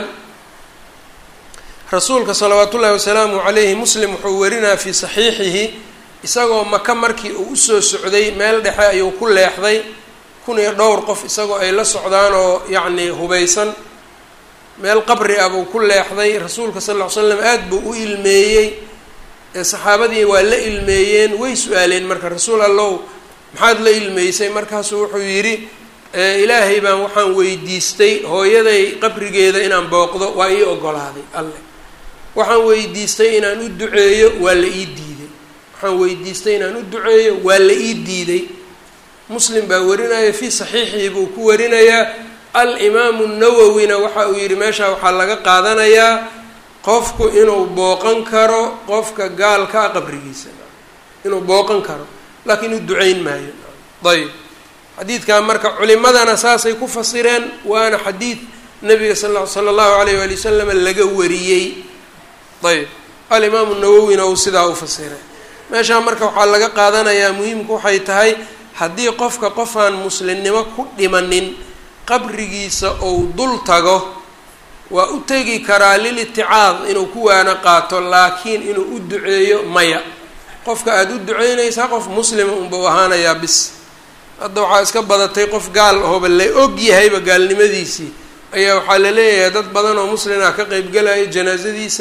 rasuulka salawaat ullaahi wasalaamu calayhi muslim wuxuu warinaa fii saxiixihi isagoo maka markii uu usoo socday meel dhexe ayuu ku leexday kun iyo dhowr qof isagoo ay la socdaan oo yacni hubaysan meel qabri ah buu ku leexday rasuulka sal ll ly slam aada buu u ilmeeyey ee saxaabadii waa la ilmeeyeen way su-aaleen marka rasuul allow maxaad la ilmeysay markaasuu wuxuu yidhi ilaahay baan waxaan weydiistay hooyaday qabrigeeda inaan booqdo waa ii ogolaaday alle waxaan weydiistay inaan u duceeyo waa la ii diiday waxaan weydiistay inaan u duceeyo waa la ii diiday muslim baa warinaya fii saxiixihi buu ku warinayaa al-imaamu nawowina waxa uu yidhi meeshaa waxaa laga qaadanayaa qofku inuu booqan karo qofka gaalka a qabrigiisa inuu booqan karo laakiin u duceyn maayo ayb xadiidkan marka culimadana saasay ku fasireen waana xadiid nabiga sal sala allahu alayh waali wasalam laga wariyey ayb alimaamu nawowina uu sidaa u fasiray meeshaa marka waxaa laga qaadanayaa muhiimku waxay tahay haddii qofka qofaan muslimnimo ku dhimanin qabrigiisa ou dul tago waa u tegi karaa liliticaad inuu ku waano qaato laakiin inuu u duceeyo maya qofka aada u duceynaysaa qof muslima unbau ahaanayaa bis hadda waxaa iska badatay qof gaal ahooba la og yahayba gaalnimadiisii ayaa waxaa la leeyahay dad badan oo muslim ah ka qeybgalaya janaasadiisa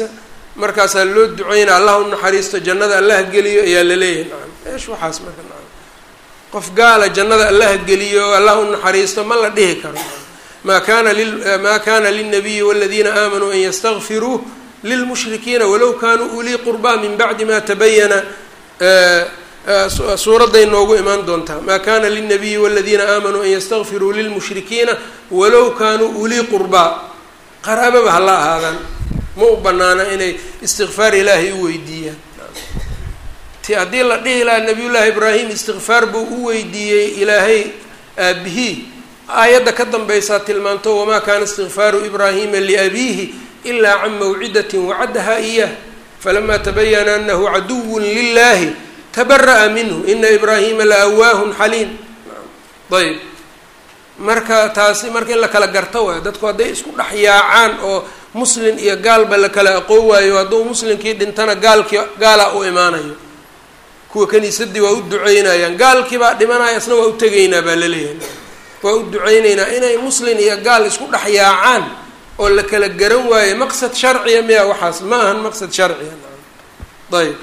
markaasaa loo duceynaa allah u naxariisto jannada allaha geliyo ayaa la leeyahay nacam eesh waxaas marka nacam qof gaala jannada allaha geliyo allah u naxariisto ma la dhihi karo ma kana li ma kana lilnabiyi waladiina aamanuu an yastakfiruu lilmushrikiina walow kanuu ulii qurbaa min bacdi ma tabayana suuradday noogu imaan doontaa ma kana lilnabiyi waladiina aamanuu an yastakfiruu lilmushrikiina walow kanuu ulii qurbaa qaraababa hala ahaadaan ma u banaana inay istikfaar ilaahay u weydiiyaan ti haddii la dhihi lahaa nabiyullaahi ibraahim istikfaar buu u weydiiyey ilaahay aabihii aayadda ka dambaysaa tilmaanto wamaa kaana istikfaaru ibraahima liabiihi ilaa can mawcidatin wacadaha iyah falamaa tabayana anahu caduwun lilahi tabara'a minhu ina ibraahima la awaahun xaliim ayb marka taasi marka in la kala garto waayo dadku hadday isku dhex yaacaan oo muslin iyo gaalba la kala aqoon waayo hadduu muslimkii dhintana gaalkii gaalaa u imaanayo kuwa kaniisadii waa u duceynayaan gaalkii baa dhimanaya isna waa u tegaynaa baa laleeyahay waa u duceyneynaa inay muslin iyo gaal isku dhex yaacaan oo la kala garan waayo maqsad sharciya miya waxaas ma ahan maqsad sharciya ayb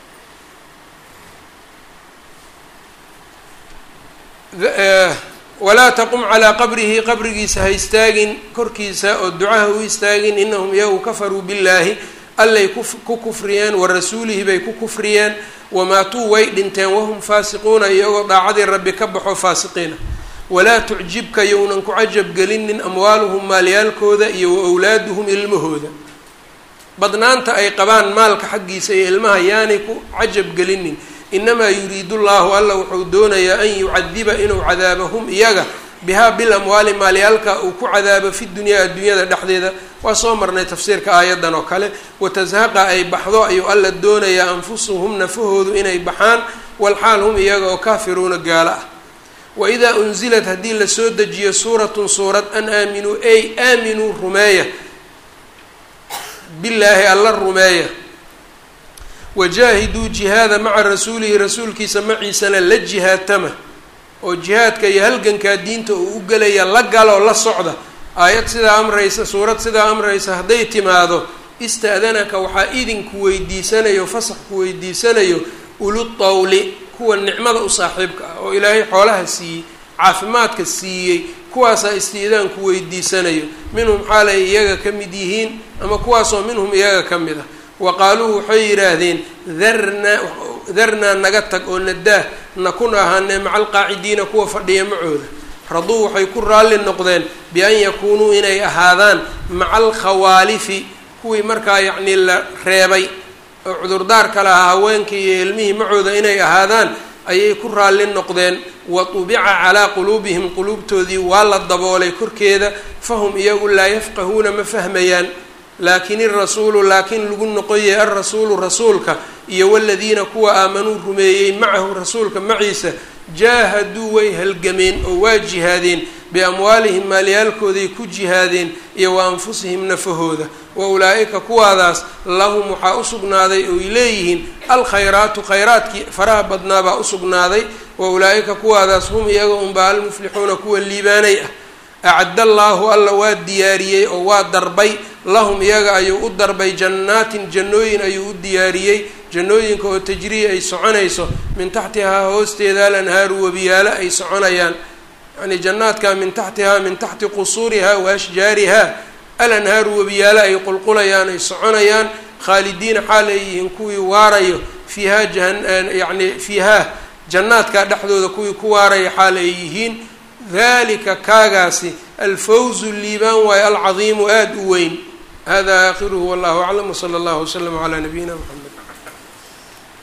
walaa taqum calaa qabrihi qabrigiisa ha istaagin korkiisa oo ducaha u istaagin inahum iyagu kafaruu billaahi allay ku kufriyeen wa rasuulihi bay ku kufriyeen wamaatuu way dhinteen wahum faasiquuna iyagoo daacadii rabbi ka baxo faasiqiina walaa tucjibka yownan ku cajab gelinin amwaaluhum maalyaalkooda iyo wa owlaaduhum ilmahooda badnaanta ay qabaan maalka xaggiisa iyo ilmaha yaanay ku cajab gelinin inamaa yuriidu llahu alla wuxuu doonayaa an yucadiba inuu cadaabo hum iyaga bihaa bil amwaali maalyaalka uu ku cadaabo fi dunyaa adduunyada dhexdeeda waa soo marnay tafsiirka aayaddan oo kale watashaqa ay baxdo ayuu alla doonayaa anfusuhum nafahoodu inay baxaan walxaal hum iyaga oo kaafiruuna gaalo ah waidaa unzilat haddii lasoo dejiyo suuratun suurad an aaminuu ay aaminuu rumeeya billaahi alla rumeeya wajaahiduu jihaada maca rasuulihi rasuulkiisa maciisana la jihaatama oo jihaadka iyo halgankaa diinta uu u gelaya la galoo la socda aayad sidaa amraysa suurad sidaa amraysa hadday timaado ista'danaka waxaa idinku weydiisanayo fasax ku weydiisanayo ulutawli kuwa nicmada u saaxiibka ah oo ilaahay xoolaha siiyey caafimaadka siiyey kuwaasaa istiidaanku weydiisanayo minhum xaalay iyaga ka mid yihiin ama kuwaasoo minhum iyaga ka mid ah wa qaaluu waxay yidhaahdeen darnaa darnaa naga tag oo nadaah nakun ahaanee maca alqaacidiina kuwa fadhiya macooda raduu waxay ku raalli noqdeen bi-an yakuunuu inay ahaadaan maca alkhawaalifi kuwii markaa yacnii la reebay oo cudurdaarka lahaa haweenkii iyo ilmihii macooda inay ahaadaan ayay ku raalli noqdeen wa tubica calaa quluubihim quluubtoodii waa la daboolay korkeeda fahum iyagu laa yafqahuuna ma fahmayaan laakin irasuulu laakiin lagu noqoyay alrasuulu rasuulka iyo waladiina kuwa aamanuu rumeeyey macahu rasuulka maciisa jaahaduu way halgameen oo waa jihaadeen biamwaalihim maalyaalkooday ku jihaadeen iyo wa anfusihim nafahooda wa ulaa'ika kuwaadaas lahum waxaa usugnaaday oy leeyihiin alkhayraatu khayraadkii faraha badnaabaa usugnaaday wa ulaa'ika kuwaadaas hum iyaga unbaa almuflixuuna kuwa liibaanay ah acadda allaahu alla waa diyaariyey oo waa darbay lahum iyaga ayuu u darbay jannaatin jannooyin ayuu u diyaariyey jannooyinka oo tajrii ay soconayso min taxtihaa hoosteeda alanhaaru webiyaalo ay soconayaan yacnii jannaadkaa min taxtihaa min taxti qusuurihaa wa ashjaarihaa alanhaaru webiyaalo ay qulqulayaan ay soconayaan khaalidiina xaal ay yihiin kuwii waarayo fiihaa jayacni fiihaa jannaadkaa dhexdooda kuwii ku waaraya xaal ay yihiin dalika kaagaasi alfawzu liibaan waayo alcadiimu aada u weyn hada aakhiruhu wallahu aclam wsala allahu waslama calaa nabiyina mxamed